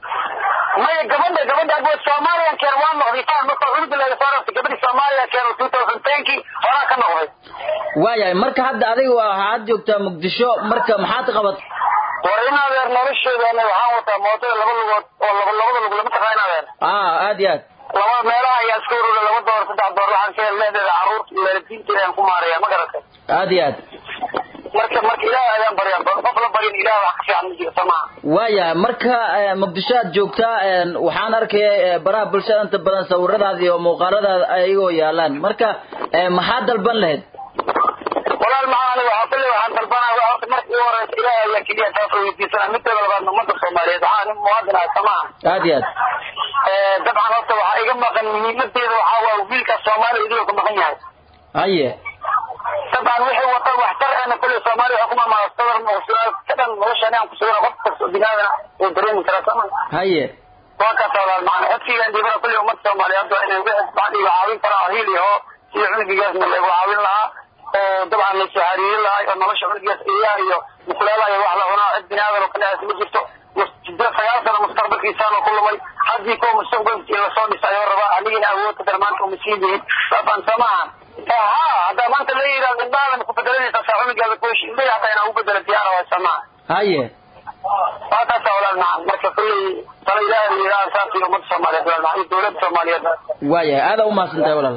maya gabadha gabadha abo soomaaliya keen waa noqday faan marka cunuga laga soo rabtay gabadhi soomaaliya keen two thousand tenkii horaa ka noqday waayahay marka hadda adiga waa waxaad joogtaa muqdisho marka maxaad qabat war in adeer nolosheedana waxaan wataa mootada laba lugood oo laba labada lug lama taqaan adeer ah aad iyo aad laba meelaha ayaa iska urura laba door saddex door waxaan ka leedeeda caruurta iyo waalidiinteeda aan ku maaraya ma garatay aad iyo aad marka marka ilaahay ayaan baryaa qof la baryin ilaah wax ka fiican ma jiro samaha waayahay marka muqdisho aad joogtaa waxaan arkaya baraha bulshada inta badan sawiradaada iyo muuqaaladaada ayagoo yaalaan marka maxaad dalban lahayd walaal maxaa aniga waxaa kulle waxaan dalbanaa waa horta marka ugu horeysa ilaahay ayaa keliya taas oo weydiisanaa midteeda labaadna ummadda soomaaliyeed waxaa nin muwaadin ah samaha aad iyo aad dabcan horta waxaa iga maqan muhiimadeeda waxaa waa wiilkaas soomaaliya idiloo ka maqan yahay haye dabcan wixii wata waxtar ana kulle soomaaliya waxaa ku maamala sadar muqsulaad ka dhan noloshaani aan ku sugana qof kasta oo binaadana oo dareemi karaa sama haye waa kaas walaal macana codkigaan dhiibana kulle ummadda soomaaliyeed waa inay wixii dabcan iga caawin karaa hiil iyo hoo sida cunugigaasna lagu caawin lahaa oo dabcan la soo xariirin lahaa oo nolosha cunugigaas iyaa iyo mukulaalaha iyo wax la cunaa cid binaadan oo kaleas ma jirto siddeed sagaal sano mustaqbalkiisaanoo ku lumay haddii kuwa mustaqbalkii lasoo dhisayoo rabaa anigina awood kadar maanta uma siin yihin dabcan samaha haa haddaa maanta la yidhahdo indhaadan ku bedelanaysaa saa cunugaada kuhesh indhahi hataa inaa u bedela diyaara waa samaha haye waa taasa walaal macan marka kulley tala ilaahay la yidhahda saas iyo ummadda soomaaliyeed walaal macan iyo dowladda soomaaliyeed waayahay aada u mahadsantahay walaal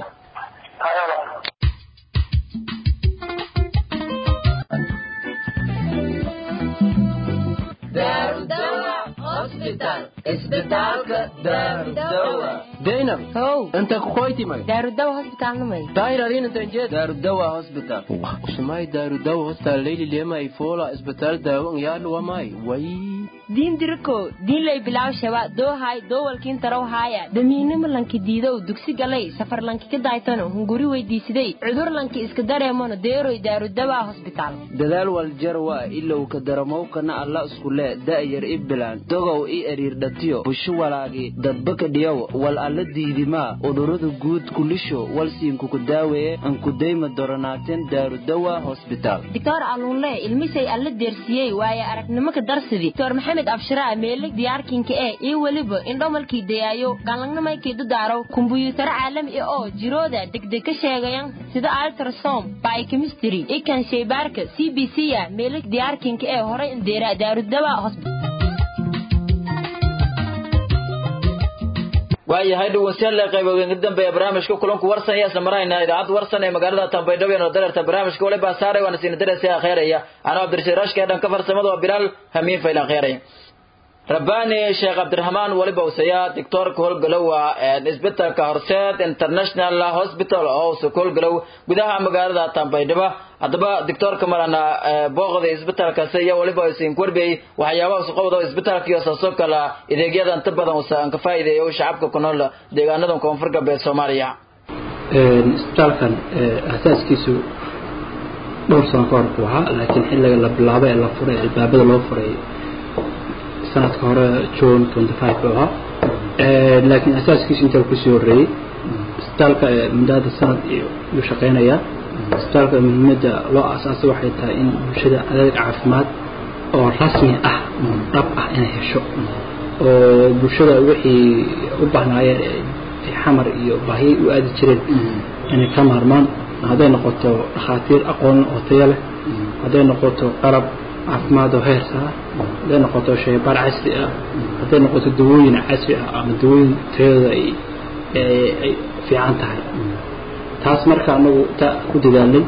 daynab how inta kukoytimay daarudawa hosbitaalnamay daayradin inta injeed daarudawa hospital usumay daarudawa hostal leyli lemay fola isbitaal daawan yaadhu wamay way diin diriko diin lay bilaw shaba doohay doowalkiin tarow haaya damiinimo lanki diidow dugsi galay safar lanki ka daaytano hunguri weydiisiday cudur lanki iska dareemano deeroy daarudawa hosbitaal dadaal waljarwa ilow ka daramowkana alla iskule da'yar i bilaan dogow i eriirdhatiyo busho walaagi dadbaka dhiyow wal alla diidimaa udurada guud kulisho walsiinkuku daaweeye ankudayma doronaateen daarudawa hosbitaal doctor alluunle ilmisay alla deersiyey waaye aragnimo ka darsidi doctor maxamed abshiraa meelig diyaarkinka eh iyo weliba indhomalkii dayaayo galangnamaykii dadaaraw kumbuyuutaro caalami ah oo jirooda degdeg ka sheegayan sida altrasom biochemistry ikan shaybaarka c b c a meelig diyaarkinka ee horay indeera daarudawa hosbitaal waayahay dhegeystayaal qayboodin ka dambeeya barnaamijka kulanku warsan iyo samarayna idaacadda warsan ee magaalada Tanbaydhabo ee dareerta barnaamijka wali baa saaray waana siin dareesay khayriya ana Cabdirashiid Rashka ee dhanka farsamada waa Bilaal Hamiin Faylan khayriya rabbaani sheekh cabdiraxmaan waliba usaya doctorka howlgalow waa isbitaalka horseed international hospital oo uu howlgalow gudaha magaalada tanbaydhabo haddaba doctorka marana booqda isbitaalkaasi iyo waliba isin korbey waxyaabaha usqowda isbitaalka iyo saasoo kale adeegyada inta badan usan ka faa'iideeyo shacabka ku nool deegaanada koonfur galbeed soomaaliya isbitaalkan asaaskiisu dhowr sano ka hor buu ahaa laakiin xilliga la bilaabay ee la furay albaabada loo furay sanadka hore june twenty five buu ahaa laakiin asaaskiisu intaa kusii horreeyey isbitaalka muddaada sanad yuu shaqeynayaa isbitaalka muhiimadda loo asaasay waxay tahay in bulshada adeeg caafimaad oo rasmi ah oo dhab ah inay hesho oo bulshada wixii u bahnaayeen ee xamar iyo baahiyay u aadi jireen inay ka maarmaan hadday noqoto dhakhaatiir aqoon oo tayo leh hadday noqoto qalab caafimaad oo heersa ah hadday noqoto shaybaar casri ah hadday noqoto dawooyin casri ah ama dawooyin tayadooda ay ay fiican tahay taas marka anagu ta ku dadaalnay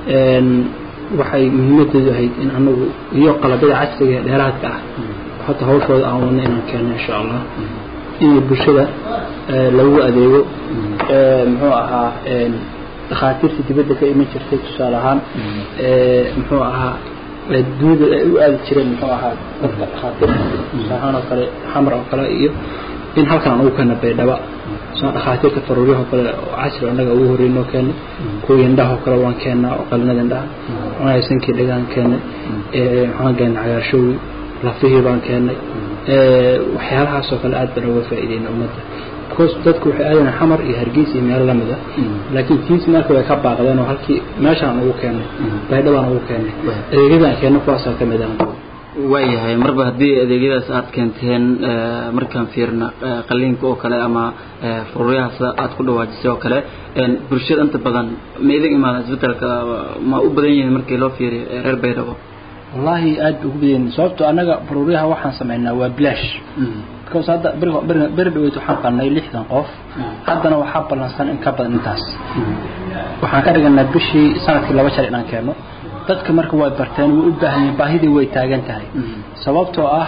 waxay muhiimadeedu ahayd in anagu iyo qalabyada casriga ee dheeraadka ah hata hawshooda aan wadna inaan keenno insha allah in bulshada lagu adeego muxuu ahaa dhakhaatiirta dibadda ka iman jirtay tusaale ahaan muxuu ahaa dunida ay u aadi jireen muxuu ahaa dadka dhakhaatiirta tusaale ahaan oo kale xamar oo kale iyo in halkan aan ugu keena baydhaba soo dhakhaatiirta faruuryaha oo kale oo casri annaga ugu horreynoo keennay kuwa indhaha oo kale waan keennaa oo qalinada indhaha cunaysankii dhagaan keennay waxaan keennay cagaarshowgi lafihii baan keennay waxyaalahaas oo kale aad baan uga faa'iideyna ummadda because dadku waxay aadayaan xamar iyo hargeysa iyo meelo lamid ah laakiin tiis marka way ka baaqdeen oo halkii meeshaan ugu keennay baydhabaan ugu keennay adeegyadaan keenno kuwaasaa ka mid ah waayahay marba haddii adeegyadaas aad keenteen markaan fiirna qaliinka oo kale ama fururyaha sida aad ku dhawaajisay oo kale bulshada inta badan ma idin imaadaan isbedelka ma u badan yihiin markii loo fiiriyo reer baydhabo wallaahi aad bay ugu badan sababto annaga fururyaha waxaan samaynaa waa bilaash because hadda beri dhaweyd waxaan qalnay lixdan qof haddana waxaa ballansan in ka badan intaas waxaan ka dhiganaa bishii sanadkii laba jeer inaan keenno dadka marka way barteen way u baahan yihiin baahidii way taagan tahay sababtoo ah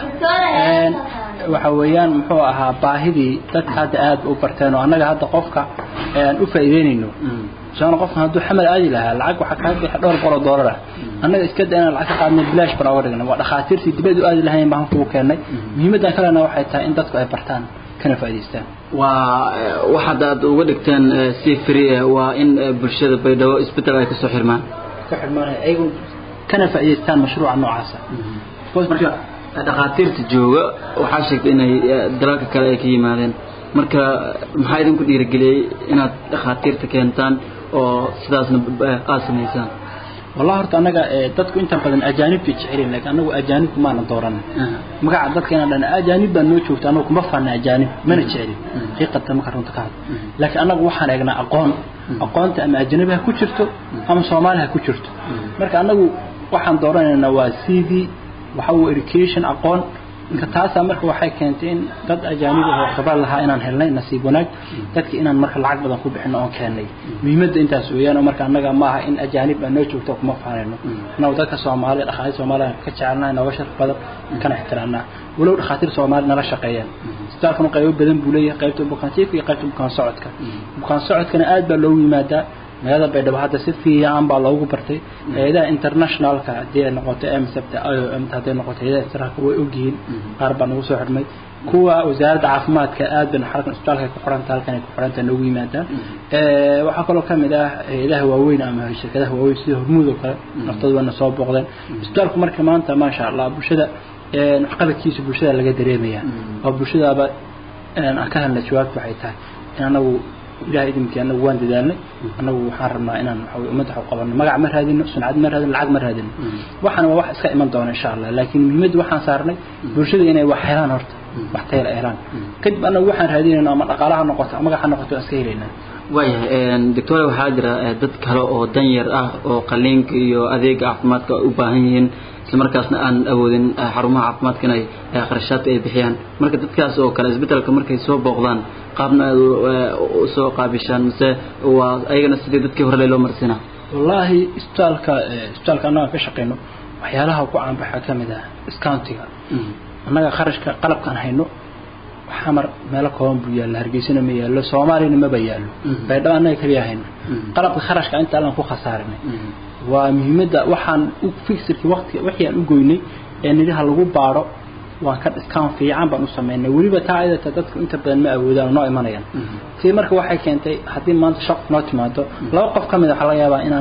waxa weeyaan muxuu ahaa baahidii dadka hadda aad u barteen oo annaga hadda qofka aan u faa'iideynayno sababna qofkan hadduu xamal aadi lahaa lacag waxaa kaga bixi dhowr boqol oo doolar ah annaga iska da inaan lacag ka qaadnay bilaash baan oga dhignay waa dhakhaatiirtii dibad u aadi lahayn baan kugu keennay muhiimaddan kalena waxay tahay in dadku ay bartaan kana faa'iidaystaan waa waxaad aad uga dhigteen si free waa in bulshada baydhabo isbeddel ay kasoo xirmaan ka xirmaanaya ayagu kana faa'iidaystaan mashruuca noocaasa marka dhakhaatiirta jooga waxaa sheegtay inay dalalka kale ay ka yimaadeen marka maxaa idinku dhiirigeliyey inaad dhakhaatiirta keentaan oo sidaasna aad samaysaan والله horta anaga dadku inta badan ajaanib bay jecel yihiin laakiin anagu ajaanib ma aan dooran magaca dadka inaan dhan ajaanib baan noo joogta anagu kuma faana ajaanib mana jecelin xaqiiqatan marka runta ka hadlo laakiin anagu waxaan eegnaa aqoon aqoonta ama ajnabi ha ku jirto ama soomaali ha ku jirto marka anagu waxaan dooranaynaa waa cv waxa uu education aqoon marka taasaa marka waxay keentay in dad ajaanib ah oo khibrad lahaa inaan helnay nasiib wanaag dadki inaan marka lacag badan ku bixino oon keennay muhiimadda intaas weeyaan oo marka annaga ma aha in ajaanib aan noo joogto kuma faanayno annagu dadka soomaaliya dhakhaatiir soomaaliya ka jecelnahay nooga sharaf badan kana ixtiraamnaa walow dhakhaatiir soomaali nala shaqeeyaan isbitaalkanu qaybo badan buu leeyahay qaybta bukaan jiifka iyo qaybta bukaan socodka bukaan socodkana aad baa loogu yimaadaa magaalada baydhabo hadda si fiican baa loogu bartay hay-adaha internationalka haddii ay noqoto msabta i o m hadday noqoto hay-adaha israelka way ogyihiin qaar baa nagu soo xidhmay kuwa wasaaradda caafimaadka aad bayna xalkan isbitaalka ku xidhanta halkan ay ku xidhanta noogu yimaadaan waxaa kaloo ka mid ah hay-adaha waaweyn ama shirkadaha waaweyn sida hormuud oo kale naftooda waana soo booqdeen isbitaalku marka maanta maasha allah bulshada waxqabadkiisa bulshada laga dareemaya oo bulshadaaba aan ka helnay jawaabta waxay tahay in anagu ilahay idinki anagu waan dadaalnay anagu waxaan rabnaa inaan waxa ummadda wax u qabanno magac ma raadino suncad ma raadino lacag ma raadino waxaana waa wax iska iman doona insha allah laakiin muhiimadda waxaan saarnay bulshada inay wax helaan horta wax tayla helaan kadib anagu waxaan raadinayna ama dhaqaalaha noqoto ama magac ha noqoto waan iska helaynaa waayahay doctor waxaa jira dad kale oo danyar ah oo qaliinka iyo adeega caafimaadka u baahan yihiin isla markaasna aan awoodin xarumaha caafimaadka inay qarashaadka ay bixiyaan marka dadkaas oo kale isbedelka markay soo booqdaan qaabna aad usoo qaabishaan mise waa ayagana sidii dadkii hore loo marsiinaa wallaahi isbitaalka isbitaalka annaga ka shaqeyno waxyaalaha ku caanbaxa ka mid ah discountiga annaga kharashka qalabkaan hayno xamar meelo kooban buu yaalla hargeysana ma yaallo soomaaliyana maba yaallo baydhabo annaga kaliya hayno qalabka kharashka inta allan ku khasaarinay waa muhiimadda waxaan u fixirkii waqti wixii aan u goynay ee nidhaha lagu baadho waan ka discount fiican baan u sameynay weliba taa ayadata dadku inta badan ma awoodaan oo noo imanayaan tii marka waxay keentay haddii maanta shaq noo timaado laba qof ka mid a waxaa laga yaabaa inaan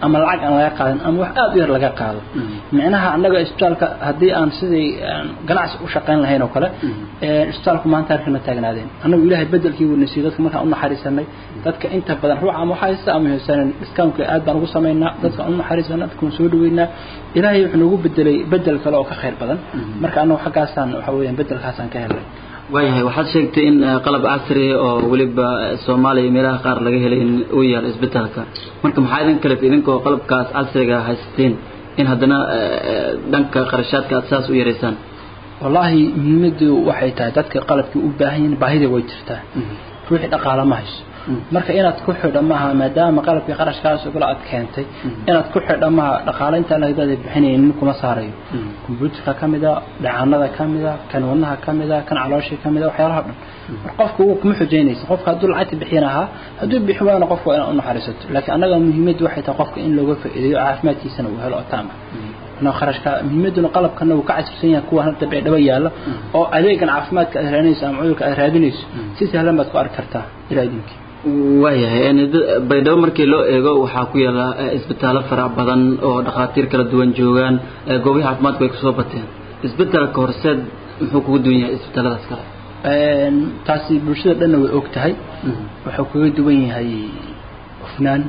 ama lacag aan laga qaadin ama wax aad u yar laga qaado micnaha annaga isbitaalka haddii aan sidii ganacsi u shaqayn lahayn oo kale isbitaalku maanta halkana taagnaadeen annagu ilaahay bedelkii wanasiiyey dadka markaan u naxariisanay dadka inta badan ruux ama waxaa haysta ama haysanin discountka aad baan ugu samaynaa dadka u naxariisanaa dadka waan soo dhaweynaa ilaahay wuxuu noogu bedelay bedel kale oo ka khayr badan marka annagu xaggaasaan waxa weeyaan bedelkaasaan ka helnay waayahay waxaad sheegtay in qalab casri oo weliba soomaaliya iyo meelaha qaar laga helay in uu yaalo isbitaalka marka maxaa idin kalef idinkoo qalabkaas casriga haysateen in haddana dhanka qarashaadka aad saas u yaraysaan wallaahi muhiimaddu waxay tahay dadka qalabkii u baahan yihiin baahida way jirtaa ruuxii dhaqaala ma hayso marka inaad ku xidho maaha maadaama qalabkii qarashkaas ogala aad keentay inaad ku xidho maaha dhaqaale intaa lagdada bixinaynin nin kuma saarayo kombyuutarka ka mida dhacaanada ka mida kan wadnaha ka mida kan calooshii ka mida waxyaalaha dhan mar qofka wuu kuma xujaynaysa qofka hadduu lacagta bixin ahaa hadduu bixi waana qofka waa inaad u naxariisato laakiin annaga muhiimaddu waxay tahay qofka in looga faa'iideeyo caafimaadkiisana uu helo oo taama inuu kharashka muhiimaduna qalabkana uu ka casirsan yahay kuwa hadda beedhaba yaalla oo adeegan caafimaadka aad raadinayso ama cudurka aad raadinayso si sahlan baad ku arki kartaa ilaa idinkii waayahay baydhabo markii loo eego waxaa ku yaala isbitaallo farac badan oo dhakhaatiir kala duwan joogaan goobaha caafimaadku ay kasoo bateen isbitaalka horseed muxuu kuga duwan yahay isbitaalladaas kale taasi bulshada dhanna way og tahay wuxuu kaga duwan yahay hufnaan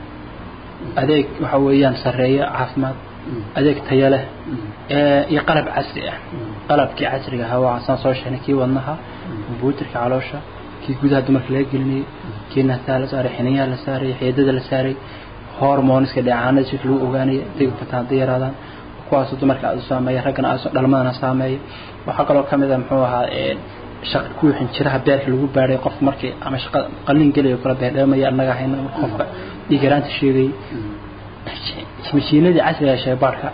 adeeg waxa weeyaan sarreeya caafimaad adeeg tayo leh iyo qalab casri ah qalabkii casriga ahaa waa saan soo sheegnay kii wadnaha kombyuutarka caloosha kii gudaha dumarka laga gelinayay kii naasaha la saaray xiniyaha la saaray xeedada la saaray hormoniska dheecaanada si lagu ogaanaya dega bataan hadday yaraadaan kuwaasoo dumarka aad u saameeya raggana aad dhalmadana saameeya waxaa kaloo ka mid a muxuu ahaa shaq kuwii xinjiraha beerka lagu baadhay qof markii ama shaqa qalin gelayo kala beerdheemaya annaga hayna marka qofka dhiigaraanta sheegayay mashiinadii casriga shaybaarka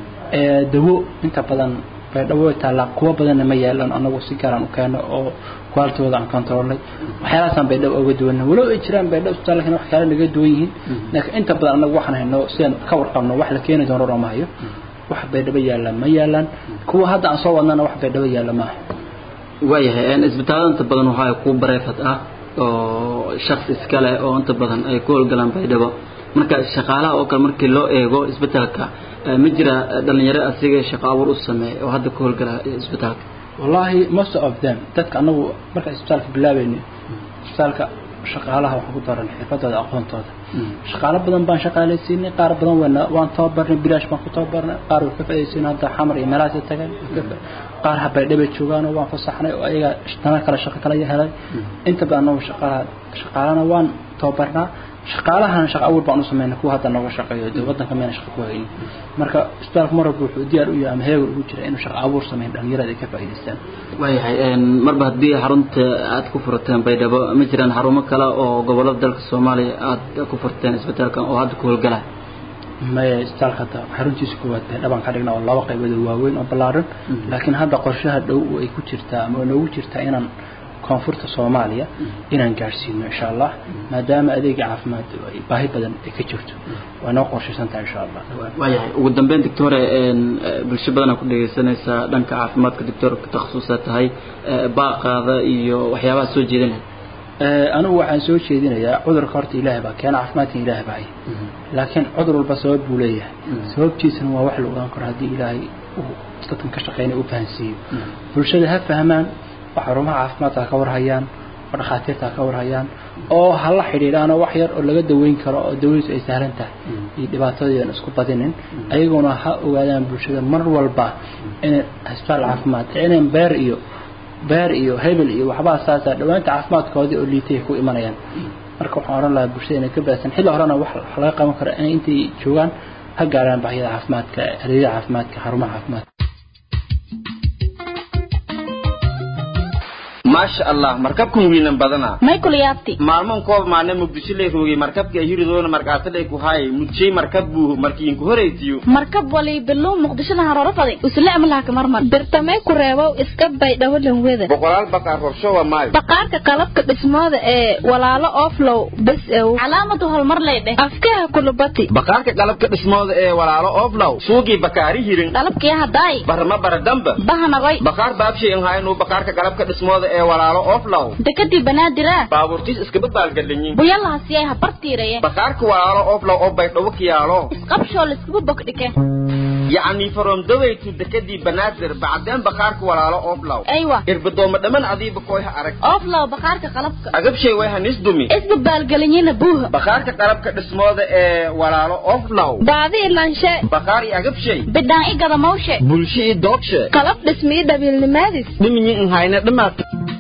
dawo inta badan baydhabo way taallaa kuwa badanna ma yaalan anagu si gaaraan u keeno oo kwalitooda aan kontroolnay waxyaalahaasaan baydhabo uga duwanna walow ay jiraan baydhabo isbitaalkan wax kale naga duwan yihiin laakiin inta badan anagu waxaan hayno sidaan ka warqabno wax la keeni doono roma hayo wax baydhabo yaallaan ma yaalaan kuwa hadda aan soo wadnana wax baydhabo yaalla maaha waayahay isbitaallada inta badan waxaa ku bareefad ah oo shakhs iskale oo inta badan ay ku howlgalaan baydhabo marka shaqaalaha oo kale markii loo eego isbitaalka ma jira dhalinyaro asiga shaqo abuur u sameeya oo hadda ku howlgala isbitaalka wallaahi most of them dadka anagu marka isbitaalka bilaabayno isbitaalka shaqaalaha waxaan ku daran xirfadooda aqoontooda shaqaalo badan baan shaqaalaysiinay qaar badan wana waan tababarnay bilaash baan ku tababarnay qaar way ka faa'iidaysiin hadda xamar iyo meelahaas tagan qaar habaydhabay joogaanoo waan fasaxnay oo ayaga tana kale shaqo kala helay inta badan anagu shaqaalaha shaqaalana waan tababarnaa shaqaalahan shaqa abuur baan u sameynay kuwa hadda nooga shaqeeyo dee waddanka meena shaqa ku haynin marka isbitaalka mar walba wuxuu diyaar u yahay ama heegar ugu jira inuu shaqa abuur sameyn dhalinyarada ay ka faa'iidaystaan waayahay marba haddii xarunta aad ku furteen baydhabo ma jiraan xarumo kale oo gobollada dalka soomaaliya aad ku furteen isbitaalka oo hadda ku howlgala maya isbitaalka hadda xaruntiisa koowaad baydhabaan ka dhignaa oo laba qaybood oo waaweyn oo ballaaran laakiin hadda qorshaha dhow ay ku jirtaa ama noogu jirtaa inaan koonfurta soomaaliya inaan gaadhsiino insha allah maadaama adeega caafimaad ay baahi badan ay ka jirto waa noo qorshaysan tahay insha allah waayahay ugu dambeyn doctore bulsho badanaa ku dhegaysanaysaa dhanka caafimaadka doctorka takhasusa tahay baaqaada iyo waxyaabaha soo jeedinaya anigu waxaan soo jeedinayaa cudurka horta ilaahay baa keena caafimaadka ilaahay baa haya laakiin cudur walba sabab buu leeyahay sababtiisana waa wax la ogaan karo haddii ilaahay uu dadkan ka shaqeynaya u fahansiiyo bulshada ha fahmaan oo xarumaha caafimaadka ka warhayaan oo dhakhaatiirta ka warhayaan oo ha la xidhiidhaanoo wax yar oo laga daweyn karo oo dawadiisu ay sahlan tahay iyo dhibaatadoodan isku badinin ayaguna ha ogaadaan bulshada mar walba inay isbitaal caafimaad inay beer iyo beer iyo hebel iyo waxbaa saasa dhawaanta caafimaadkoodii oo liitay ku imanayaan marka waxaan odhan lahaa bulshada inay ka baahsan xilli horena wax laga qaban karo inay intay joogaan ha gaaraan baahiyada caafimaadka adeegyada caafimaadka xarumaha caafimaadka maasha allah markabkan wiilan badana michael yaabti maalman koob maane muqdisho lay roogay markabka hiridoona markaasadhay ku haay mudjay markab buu markiinku horaytiyo markab wali bilow muqdishada haroro fadi usle amlaha kamar mar birtamay ku reebow iska bay dhawalan weda boqolaal baqaar horshowa maay baqaarka qalabka dhismooda ee walaalo oflow bes ew calaamadu hormar lay dheh afkaha kulubati baqaarka qalabka dhismooda ee walaalo oflow suugii bakaari hirin qalabkii hadaay barma baradamba bahanagoy baqaar baabshay in haynu baqaarka qalabka dhismooda ee ee walaalo oflow dekadii banaadira baabuurtiis iskaba baalgadhanyin buyalahasiyay habartiiraye bakaarka walaalo oflow oo baydhabo kiyaalo isqabshoo laiskugu bogdhike yacni faromdaweytu dekadii banaadir bacdeen bakaarka walaalo oflow aywa irbadooma dhamman adiiba koyha arag oflow bakaarka qalabka agabshay way hanisdumi isba baalgelinyina buuha bakaarka qalabka dhismooda ee walaalo oflow baadi ilanshe bakaar iyo agabshay bidhaan i gadamawshe bulsho iyo doogshe qalab dhismiyo dhabiilnimaadis dhiminyi nhayna dhamaad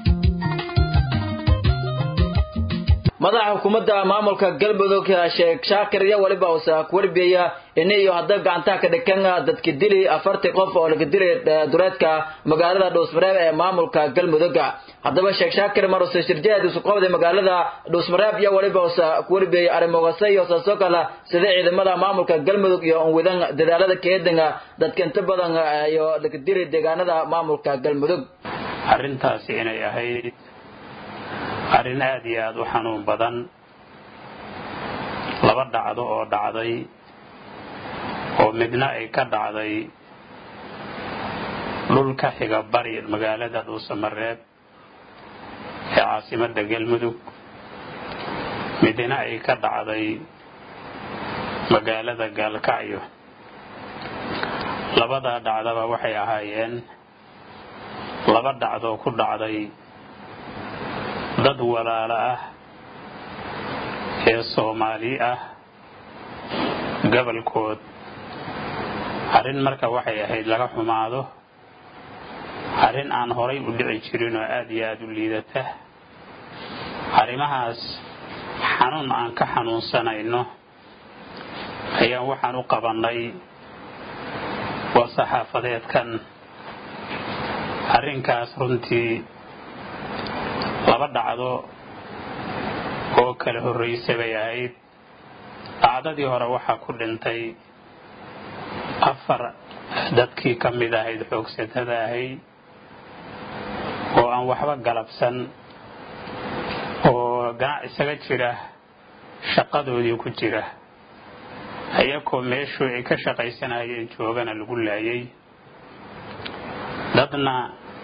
madaxa xukuumadda maamulka galmudug sheekh shaakir iyo waliba uusa ku warbiyaya ini iyo hadda gacantaha ka dhikan dadka dili afartii qof oo laga dilay dureedka magaalada dhuusmareeb ee maamulka galmudug haddaba sheekh shaakir maruse shirjeed isu qabday magaalada dhuusmareeb iyo waliba uusa ku warbiyay arrimoogase iyo saasoo kale sida ciidamada maamulka galmudug iyo unwidan dadaalada keedanga dadka inta badan iyo laga dilay deegaanada maamulka galmudug arrintaasi inay ahayd arrin aada iyo aada u xanuun badan laba dhacdo oo dhacday oo midna ay ka dhacday dhulka xiga bari magaalada dhuusamareeb ee caasimadda galmudug midna ay ka dhacday magaalada gaalkacyo labadaa dhacdaba waxay ahaayeen laba dhacdoo ku dhacday dad walaalo ah ee soomaali ah gobolkood arrin marka waxay ahayd laga xumaado arrin aan horay u dhici jirin oo aada iyo aada u liidata arrimahaas xanuun aan ka xanuunsanayno ayaan waxaan u qabannay waa saxaafadeedkan arrinkaas runtii laba dhacdo oo kala horraysa bay ahayd dhacdadii hore waxaa ku dhintay afar dadkii ka mid ahayd xoogsatada ahayd oo aan waxba galabsan oo ganac isaga jira shaqadoodii ku jira ayakoo meeshuu ay ka shaqaysanayeen joogana lagu laayay dadna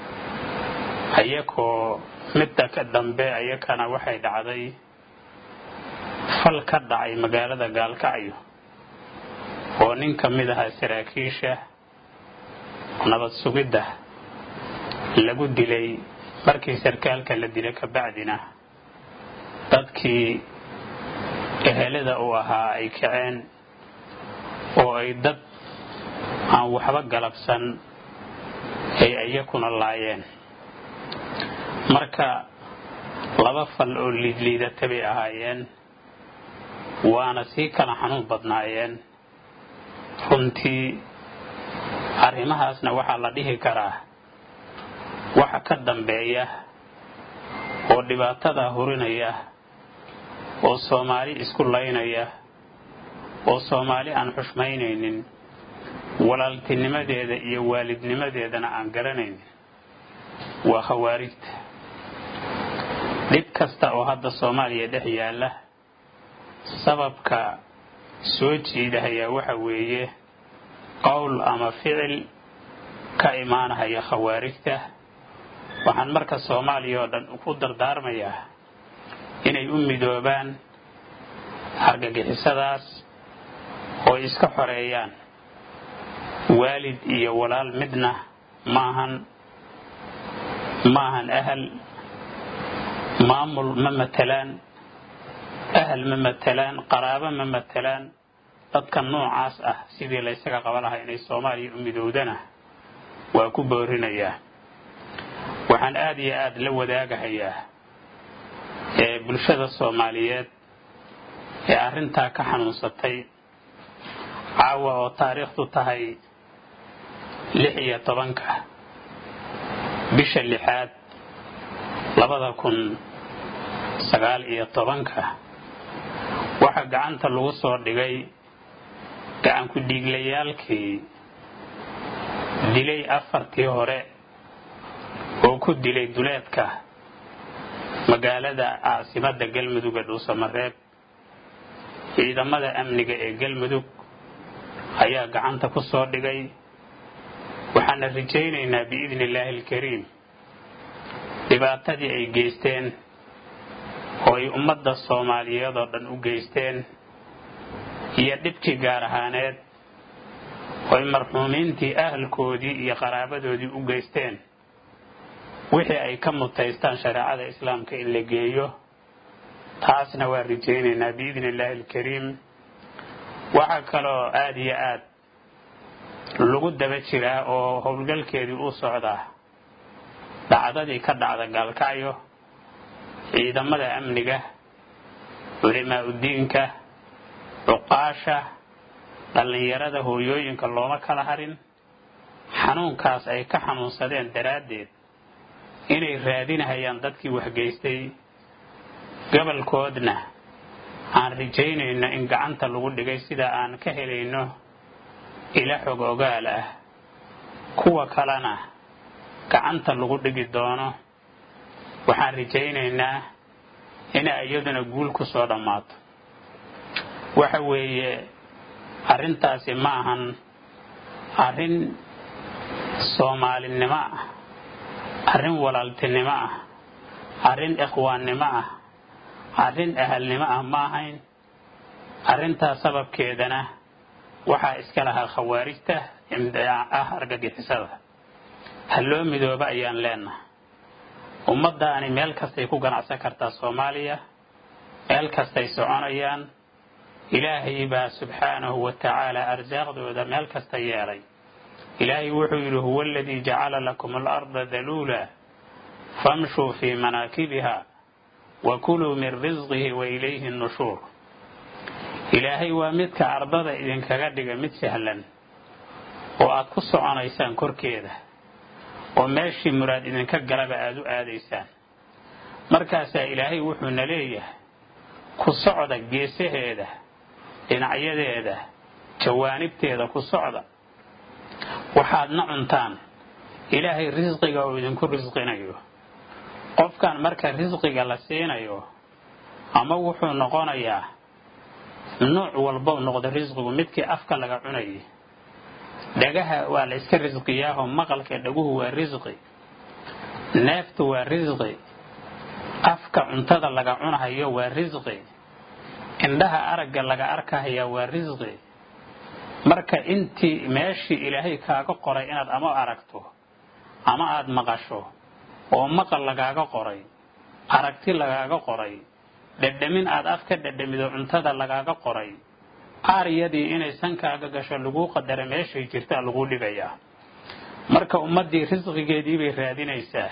ayakoo midda ka dambe ayakana waxay dhacday fal ka dhacay magaalada gaalkacyo oo nin ka mid ahaa saraakiisha nabad sugidda lagu dilay markii sarkaalka la dilay kabacdina dadkii ehelada uu ahaa ay kaceen oo ay dad aan waxba galabsan ay iyakuna laayeen marka laba fal oo liidliidata bay ahaayeen waana sii kala xanuun badnaayeen runtii arrimahaasna waxaa la dhihi karaa waxa ka dambeeya oo dhibaatada hurinaya oo soomaali isku laynaya oo soomaali aan xushmaynaynin walaaltinimadeeda iyo waalidnimadeedana aan garanaynin waa khawaarijta dhib kasta oo hadda soomaaliya dhex yaalla sababka soo jiidahayaa waxa weeye qowl ama ficil ka imaanahaya khawaarijta waxaan marka soomaaliya oo dhan ku dardaarmayaa inay u midoobaan argagixisadaas oo iska xoreeyaan waalid iyo walaal midna maahan maahan ahal maamul ma matalaan ahal ma matalaan qaraabo ma matalaan dadka noocaas ah sidii laysaga qaba lahaa inay soomaaliya u midowdana waa ku boorinayaa waxaan aada iyo aada la wadaagahayaa ee bulshada soomaaliyeed ee arrintaa ka xanuunsatay caawa oo taariikhdu tahay lix iyo tobanka bisha lixaad labada kun sagaal iyo tobanka waxaa gacanta lagu soo dhigay gacanku dhiiglayaalkii dilay afartii hore oo ku dilay duleedka magaalada caasimadda galmudug ee dhuusamareeb ciidamada amniga ee galmudug ayaa gacanta ku soo dhigay waxaana rajaynaynaa biidni illaahi alkariim dhibaatadii ay geysteen oo ay ummadda soomaaliyeed oo dhan u geysteen iyo dhibkii gaar ahaaneed oo ay marxuumiintii ahalkoodii iyo qaraabadoodii u geysteen wixii ay ka mutaystaan shareecada islaamka in la geeyo taasna waa rajaynaynaa biidni illaahi alkariim waxaa kaloo aada iyo aad lagu daba jiraa oo howlgalkeedii u socdaa dhacdadii ka dhacda gaalkacyo ciidamada amniga culimaa udiinka cuqaasha dhallinyarada hooyooyinka looma kala harin xanuunkaas ay ka xanuunsadeen daraaddeed inay raadinahayaan dadkii waxgeystay gobolkoodna aan rajaynayno in gacanta lagu dhigay sida aan ka helayno ila xog ogaal ah kuwa kalena gacanta lagu dhigi doono waxaan rajaynaynaa inay iyaduna guul ku soo dhammaato waxa weeye arrintaasi ma ahan arrin soomaalinimo ah arrin walaaltinimo ah arrin ikhwaannimo ah arrin ahalnimo ah ma ahayn arrintaas sababkeedana waxaa iska lahaa khawaarijta ah argagixisada ha loo midooba ayaan leenahay ummaddaani meel kastay ku ganacsan kartaa soomaaliya meel kastay soconayaan ilaahay baa subxaanahu wa tacaala arsaaqdooda meel kasta yeelay ilaahay wuxuu yidhi huwa aladii jacala lakum alarda daluula famshuu fii manaakibiha wa kuluu min risqihi wa ilayhi nushuur ilaahay waa midka ardada idinkaga dhiga mid sahlan oo aad ku soconaysaan korkeeda oo meeshii muraad idinka galaba aada u aadaysaan markaasaa ilaahay wuxuuna leeyahay ku socda geesaheeda dhinacyadeeda jawaanibteeda ku socda waxaadna cuntaan ilaahay risqiga uu idinku risqinayo qofkan marka risqiga la siinayo ama wuxuu noqonayaa nuuc walbou noqdo risqigu midkii afka laga cunayay dhagaha waa la iska risqiyaahoo maqalka dhaguhu waa risqi neeftu waa risqi afka cuntada laga cunahayo waa risqi indhaha aragga laga arkahaya waa risqi marka intii meeshii ilaahay kaaga qoray inaad ama aragto ama aad maqasho oo maqal lagaaga qoray aragti lagaaga qoray dhedhamin aad af ka dhedhamido cuntada lagaaga qoray aaryadii inay sankaaga gasho laguu qadara meeshay jirtaa laguu dhigayaa marka ummaddii risqigeedii bay raadinaysaa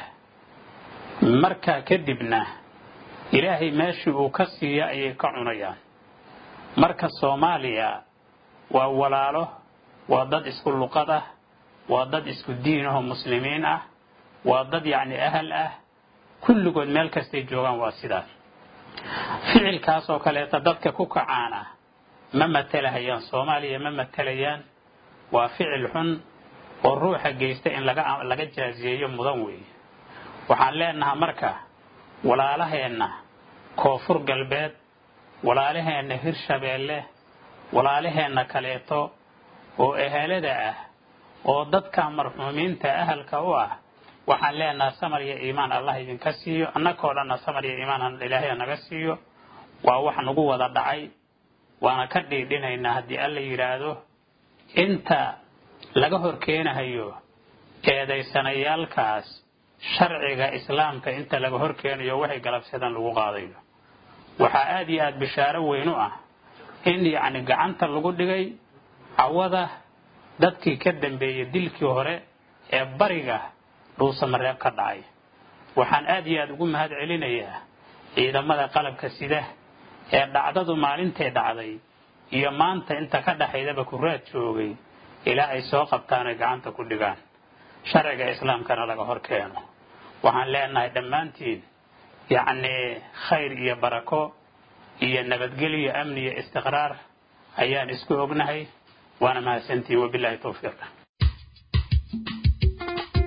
markaa kadibna ilaahay meeshii uu ka siiya ayay ka cunayaan marka soomaaliya waa walaalo waa dad isku luqad ah waa dad isku diin ahoo muslimiin ah waa dad yacni ahal ah kulligood meel kastay joogaan waa sidaas ficilkaas oo kaleeta dadka ku kacaana ma matalahayaan soomaaliya ma matalayaan waa ficil xun oo ruuxa geysta in laga laga jaaziyeeyo mudan weeye waxaan leenahaa marka walaalaheenna koonfur galbeed walaalaheenna hirshabeelle walaalaheenna kaleeto oo ehelada ah oo dadka marxuumiinta ahalka u ah waxaan leenaha samar iyo iimaan allah idinka siiyo annakoo dhanna samar iyo iimaan ilaahay naga siiyo waa wax nagu wada dhacay waana ka dhiidhinaynaa haddii alla yidhaahdo inta laga hor keenahayo eedaysanayaalkaas sharciga islaamka inta laga hor keenayo waxay galabsadaan lagu qaadayo waxaa aada iyo aada bishaaro weyn u ah in yacni gacanta lagu dhigay cawada dadkii ka dambeeyey dilkii hore ee bariga dhuusamareeb ka dhacay waxaan aada iyo aada ugu mahad celinayaa ciidamada qalabka sida ee dhacdadu maalintay dhacday iyo maanta inta ka dhaxaydaba kuraad joogay ilaa ay soo qabtaan ay gacanta ku dhigaan sharciga islaamkana laga hor keeno waxaan leenahay dhammaantiin yacnii khayr iyo barako iyo nabadgelyo amni iyo istiqraar ayaan isku ognahay waana mahadsantihin wabilaahi towfiiq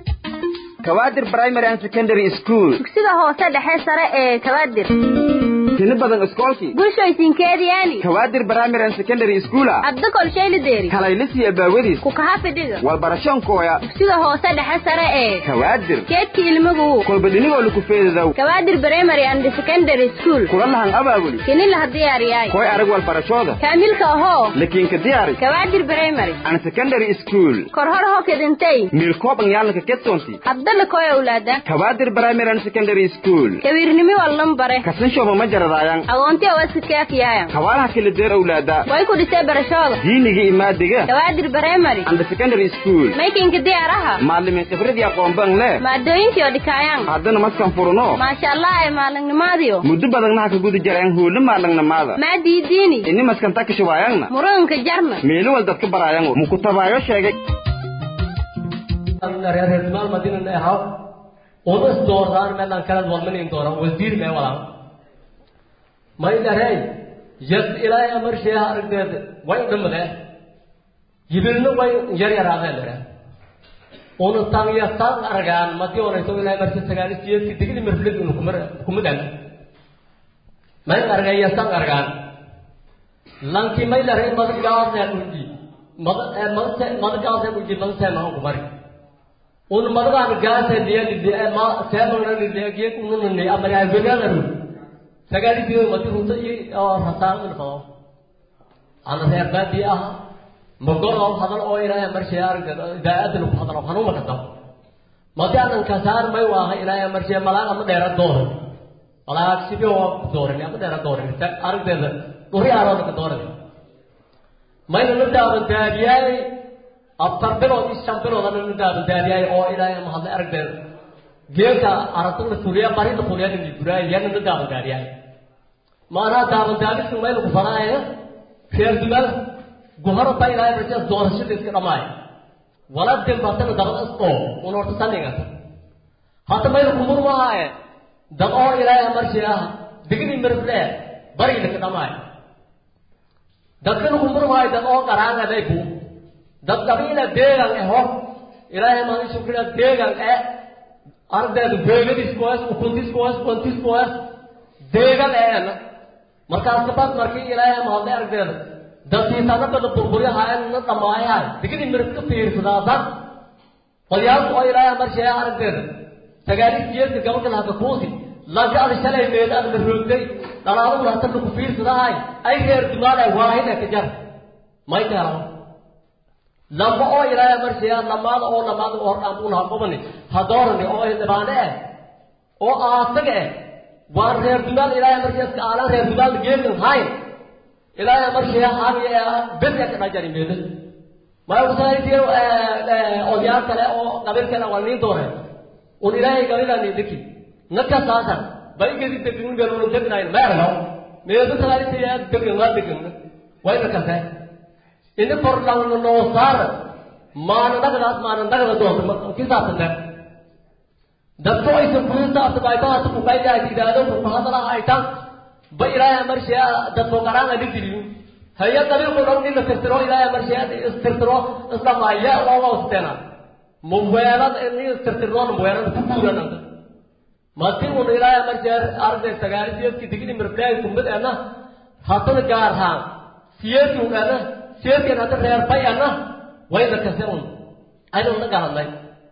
kawaadir primary and secondary school dugsiga hoose dhexe sare ee kawaadir tini badan iskoolkii bulshoysinkeediyaani kawaadir primary and secondary schoola adda kolshaylideeri kalaylisi abaawadiis ku kaha fidhiga walbarashoonkooya sida hoose dhexe sare ee kawaadir keedka ilmagu kolba dhinigoo laku feedadow kawaadir primary and secondary school kula lahan abaabuli kini laha diyaariyaay koy arag walbarashooda kaamilka ahoo lakiinka diyaari kawaadir primary and secondary school korhor ho kedintay miilkoob ang yaalanka kedsoonti hadda lakoy awlaada kawaadir primary and secondary school kawiirnimi wallan bare kasanshooba ma jaradaayan agoonti awaska kaafiyaayan kawaalaha kala deer awlaada way ku dhisay barashooda diiniga imaadiga kawaadir primary and secondary school maykinka diyaaraha maalimin khibradii aqoonban le maadooyinkii oo dhikaayaan haddana maskan furuno maasha allah ay maalinnimaadiyo muddo badagnaha ka guda jareen huula maalangnamaada maadii diini ini maskan takashubaayangna muruganka jarna meeli wal dadka baraayango mukutabaayo sheegay reerreertimaal madinan ahaw uma isdoordaan meelaan kala walmanin doona wasiir mee walaan may dharey yad ilaahay amarsheeha aragdeed way dhimade yibilna way yar yaraadeen dhere una tangyasaan argaan madi onayso ilaahay marsi sagaalis jeedki digli marfilid unu kumadan may argayasaan argaan lanki may dharey madagaasee uji madagaasee uji madasee mahan kumari un madagaan gaasa liya liya ma seemana liya geek unun ni amari ay bedalaru sagari diyo mati ruta i rasaan un fao ana reer baadi ah magor oo hadal oo ilaahay marshay aragta daa'ad lu hadal oo hanuma ka taw mati anan kasar may waa ilaahay marshay malaga ma dheera door malaga sibi oo door ni ama dheera door ni aragta duri aro ka door may la daawan daadiyay afar bilood iyo shan bilood ana la daabandaadiyay oo ilaahay ama hadlay aragdeed geelka aragta la fuliya barida fuliyada la duraay yana la daabandaadiyay maanaa daabandaadisu meel ku fadaayo reer dumal guharo ba ilaahay barsiya doorashada iska dhamaay wala dembaatana dabad oo un horta saningata hadda meel ku murmahaaye dad oo ilaahay marshiya digni mirfle bari laka dhamaay dadkan ku murmahaayo dad oo qaraanga day buu dad qabiila deegan aho ilaahay maan shukriya deegan e ardeed beegadiis kuwaas ukuntis kuwaas kuntis kuwaas deegan een markaas kabad markii ilaahay mahadlay ardeed dadkiisana bada burburyahaen na dhamaayahay digidi mirif ka fiirsadaasan qolyaalku oo ilaahay marsheeya aragdeed sagaalis jeedka gabalka lahaka kuusi lanka ada shalay meeda ada la roogday dhalaadu lahatan laku fiirsadahay ay reer dumaalay waahida ka jar may karo lamba oo ilaahay marshiya lamaada oo lamaada oo hordhaan unaha qobani hadoorani oo dhibaane eh oo aasaga eh waan reer dumaal ilaahay marshiya iska aalan reer dumaal geekan hayn ilaahay marshiya haaniya bedya ka dhajari meeda maya usaaytiyo odyaal kale oo qabiil kale waa niin doore un ilaahay qabiilani deki naka saasan bay gedi degin beelun degnayn meerno meeda sagaalisiya degan waa degan wayna kasee ini kordhawna noo saara maana dhagdaas maana dhagda doonta kisaasane dadku aysan kuhisaabta baytahaata kukaydahay tidhaahdo kukuhadala aytan ba ilaahay marshiya dadku qaraanga dhigiliyu haya qabiilku dhow nina tirtiro ilaahay marshiya istirtiro isdhamaya loogaustena muweelad ini istirtirnoona muweelada ku guurananta mati un ilaahay marshiya arday sagaalisiyeedki digini mirfleay kumbad ena hatada gaarhaan siyeedki un ena seedkan hadda reer bayana wayna kase un aynu na galanay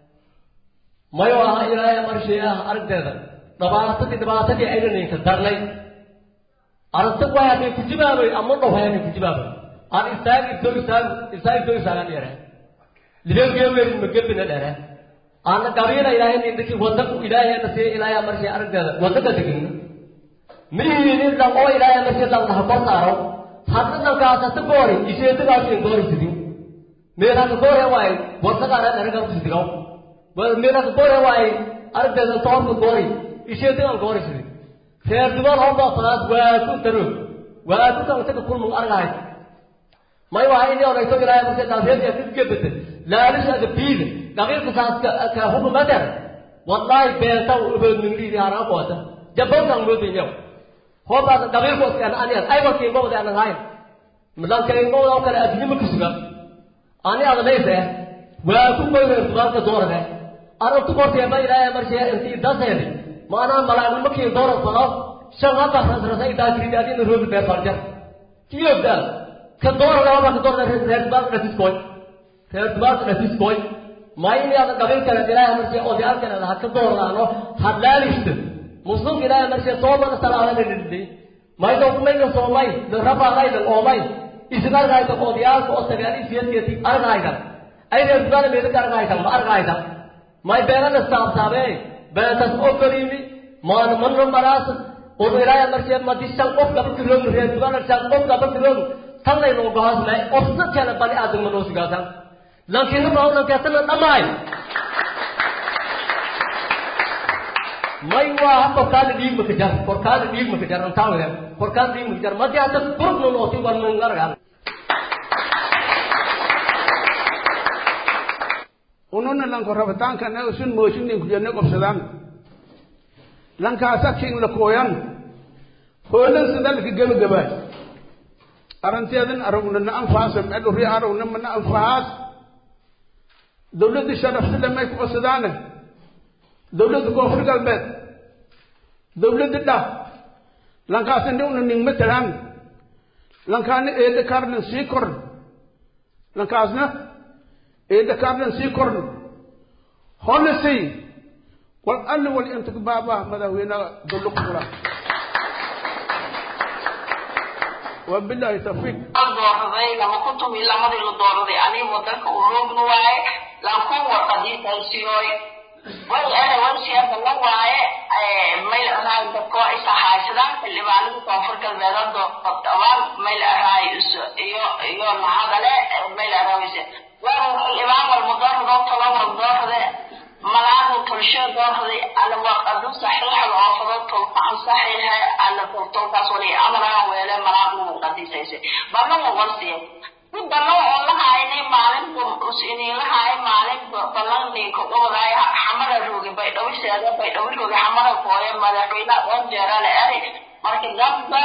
mayo aha ilaahay marshii ah aragteeda dhibaatadii dhibaatadii ayna ninka darnay aragta way hadday ku jibaabay ama dhow hayanay ku jibaabay aan istaag isoo istaag istaag isoo istaagan dheere lideen geeweeri magebina dheere aana qabiila ilaahay nindaki wada ilaahay na siiya ilaahay marshii aragteeda wadada degina mihiini dhan oo ilaahay marshii dhan dhaha kor saaro hadda dhankaasata goori isheedagaasiin goori sidin meelaka goore waaye wasagaana dharaga sidigaw meelaka goore waaye aragteeda toobka goori isheedagaan goori sidin reer dumaan hobaa fadaas waa ku taro waa ku kantaka kulmug argahay may waa ini onayso ilaahay marka daaseedka kidgebete laalishaga biida qabiilka saas ka hukumader wallahi beenta ubeed mingriidi haraa qoota jabbankan moodinyaw hobaas qabiilku iskaan aniyan ayba kiingobada anan hayn milankaingobada oo kale adduunye ma kusuga ani adaleyse waa ku goyreer dubaanka doorade aragtu korteeba ilaahay marshee intii daseedi maanaa malaa'ignimakii doora falo shan hata rasrasa itaa kiridi adina roog beer farjar kiyogdal ka doora laba ka doora reer baas dhasiskoy reer baas dhasiskoy mayni ada qabil kale ilaahay markii odayal kale ha ka doornaano hadlaalista muslim ilaahay markii toobada salaada dhidhi maydo kumayna soomay de rabaalayda oomay isnargayda odayaalka oo sagaali siyadkeeti argayda ay reer baas meeda ka argayda ma argayda may beerana saabsaabe beertas ogolimi maan manno maraas oo ilaahay markii madishan qof qabil kiroog reer baas shan qof qabil kiroog tanay no go'aas may ofsa kale bali aadam ma noosgaasan laakiin ma oo nakatana dhamay may waa korkaada dhiig ma kajar korkaada dhiig ma kajar antaa weeyaan korkaada dhiig ma kajar ma tii hata burug no nooti war man ngargaan ununa lanko rabitaanka ne usun moosinin kujenne qobsadaan lankaasa king la kooyan hoolan sidalka gebagabaay aranteedan aragna na anfaasa medhuri aragna mana anfahaas dawladda sharafsile may ku qosadaane dawladda koonfur galbeed dawladda dhah lankaasa niwna ning matalaan lankaana eedda karnan sii korn lankaasna eedda karnan sii korn holisay wal alle wal inta baaba madaxweynaha dawla ku fura wabillahi tawfiiq dooraday lama kuntum iyo lamadii la dooraday aniga wadanka uu roogna waaye lankun warqadiisaysiyooy way ana warsiyaada la waaye mayl ahaay dadkoo isa haysadaan xildhibaanada koonfur galbeeda doodabaan mayl ahaay iyo iyo lahadale mayl ahaayse waa xildhibaan walba doorado tolo wal doorade malaadu tulsho doorday ala waqadu saxiixa oofado tolka an saxiixa ala tolkaas wali amaraha weele malaadu qadisayse bana wa warsiya ku bana oo la haynay maalinta usini la hay maalin balan ninka wadaay xamara roogi bay dhawiseeda bay dhawi roogi xamara kooye madaxweyne oo jeerale ari marka gabda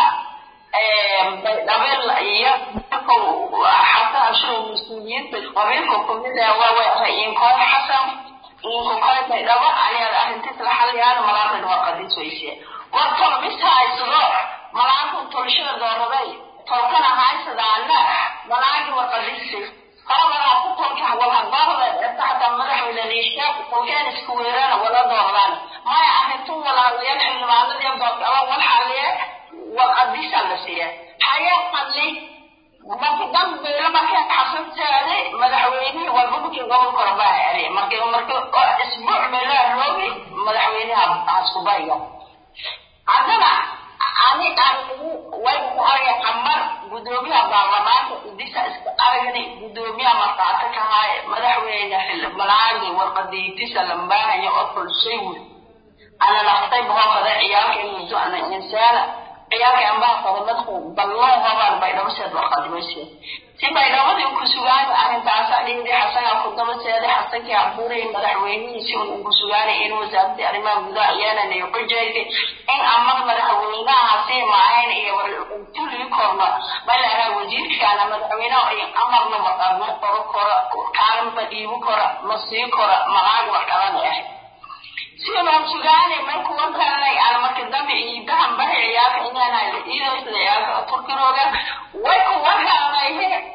bay dhabel iyo xataa ashuru mas-uuliyiinta qabiilka kumid ah waa way rayinkooy xasan inka kale bay dhabo ayaad arrintiis la xaliyaan malaaqid waa qadiis weyse war tol mis haysado malaaqu tolshada dooraday tolkana haysadaana malaaqi waa qadiisay qarabadaa ku tolka walhadoorada taxta madaxweyne liisha tolkeen isku weerana wala doordaan maya arrintu walaalayaal xildhibaanadii doordaba wal xaliye waa qadiisa la siiya haya qadli marka dambeela markay xasantaade madaxweynihii walbabakii gobolka rabaa ere marka marka isbuuc meelaa roogi madaxweynaha haskubayga haddana ani anigu way ku argay xamar gudoomiyaha baarlamaanka idisa iska aragni gudoomiyaha markaato kahaaye madaxweyne xildhibanaagi warqadiitisa lambaahayo oo kulshay wi ana naftay boqolkada ciyaalka muddo ana insaana ciyaalka ambaha qodobadku ballon hobaan baydhabaseed warqadimayse si baydhabadii ku sugaan arrintaasa dhindi xasanaa ku dabaseeda xasankii abuurayay madaxweynihiisi un ku sugaanay in wasaaradii arrimaha gudaha iyana ku jeegtay in amad madaxweynahaasi maahayn iyo tulii korno malaha wasiirkaana madaxweynaha ay amarna ma qoro koro kaalin ma dhiibi koro ma sii koro malaag wax qaban ah sidaan sugaanay marku warkaanay aan marka dambe ciidahan bahay ciyaalka inaan hayda iidaysa ciyaalka turkirooga way ku warkaanay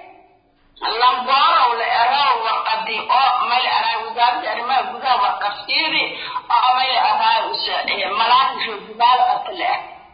lamboorow la eraw warqadi oo may la eraay wasaaradda arrimaha gudaha warqaftiiri oo may la eraay malaad roogimaal atale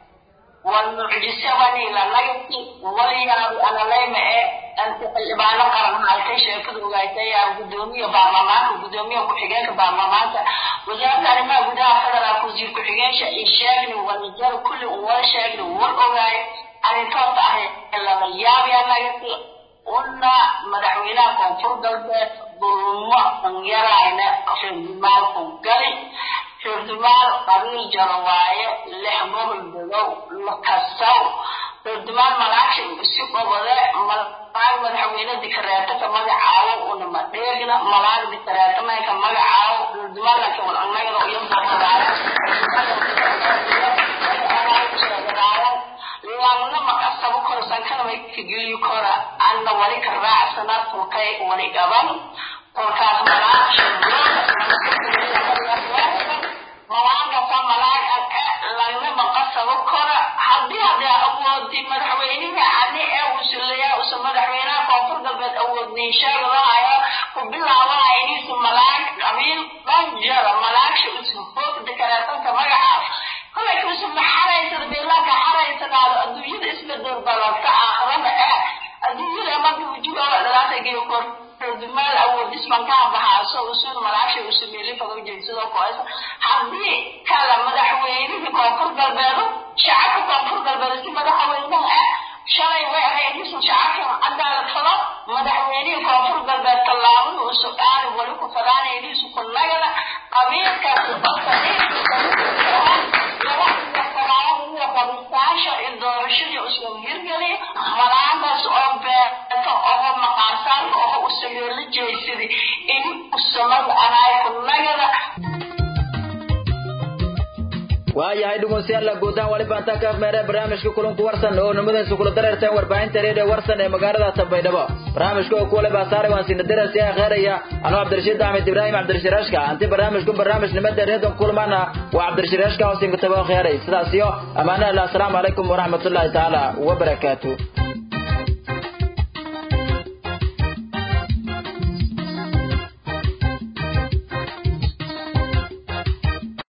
والمعجسة لا نجتي ويا أنا لما إيه أنت الإبانة قرن هاي شيء كده وجايته يا قدومي برلمان قدومي وكحجاك برلمان وزارة أنا قدا فدرا كوزير كحجاش الشاغل والنجار كل أول شاغل والأوعي أنا توقع إلا مليار يا نجتي قلنا مدحوينا كونفور دولت ظلم يراينا في المال كونكري xildhibaan qabiil jaro waaye lix gobol degow la kasaw xildhibaan malaagshin isi qobode malaag madaxweyne dikareeto ka magacaawo una madheegna malaag dikareeto may ka magacaawo xildhibaan laka wal annagana iyo laagna makasabo koro sankana may kageliyo kora anna wali ka raacsana tulkay wali gaban kolkaas malaag malaaga fa malaag lagna maqasabo kora isbedel balanta aakhirana ah adduunyada markii ujiga dhalaata geeyo kor dumaal awoodis bankaa baxaaso usun malaasha usameeli fado jeedsadoo koesa haddii kala madaxweynihii koonfur galbeedo shacabka koonfur galbeed si madaxweynaha ah shalay way ahaydhisu shacabka cadaalad fado madaxweynihii koonfur galbeed tallaabada usu qaali wali ku fadaanaydiisu ku nagada qabiilkaasi qabistaasha iyo doorashadii usan hirgeli malaantaas oo beeto oho maqaarsaanka oho usameyo la jeysadi in usamada anaay ku nagada waayahay dhegeystayaal guudaan waliba intaa ka afmeeree barnaamijka kulanku warsan oo nimadaysu kula dareerteen warbaahinta reediyo warsan ee magaalada tanbaydhabo barnaamijka oo kuwale baa saaray waan siina darasiyaa kheeraya anuu cabdirashiid axmed ibraahim cabdirashiraashka anti barnaamijku barnaamij nimada reedon kulmaana waa cabdirashiraashka oo siinka tabo kheeray sidaas iyo ammaanaha assalaamu calaykum waraxmatullaahi tacaala wabarakaatu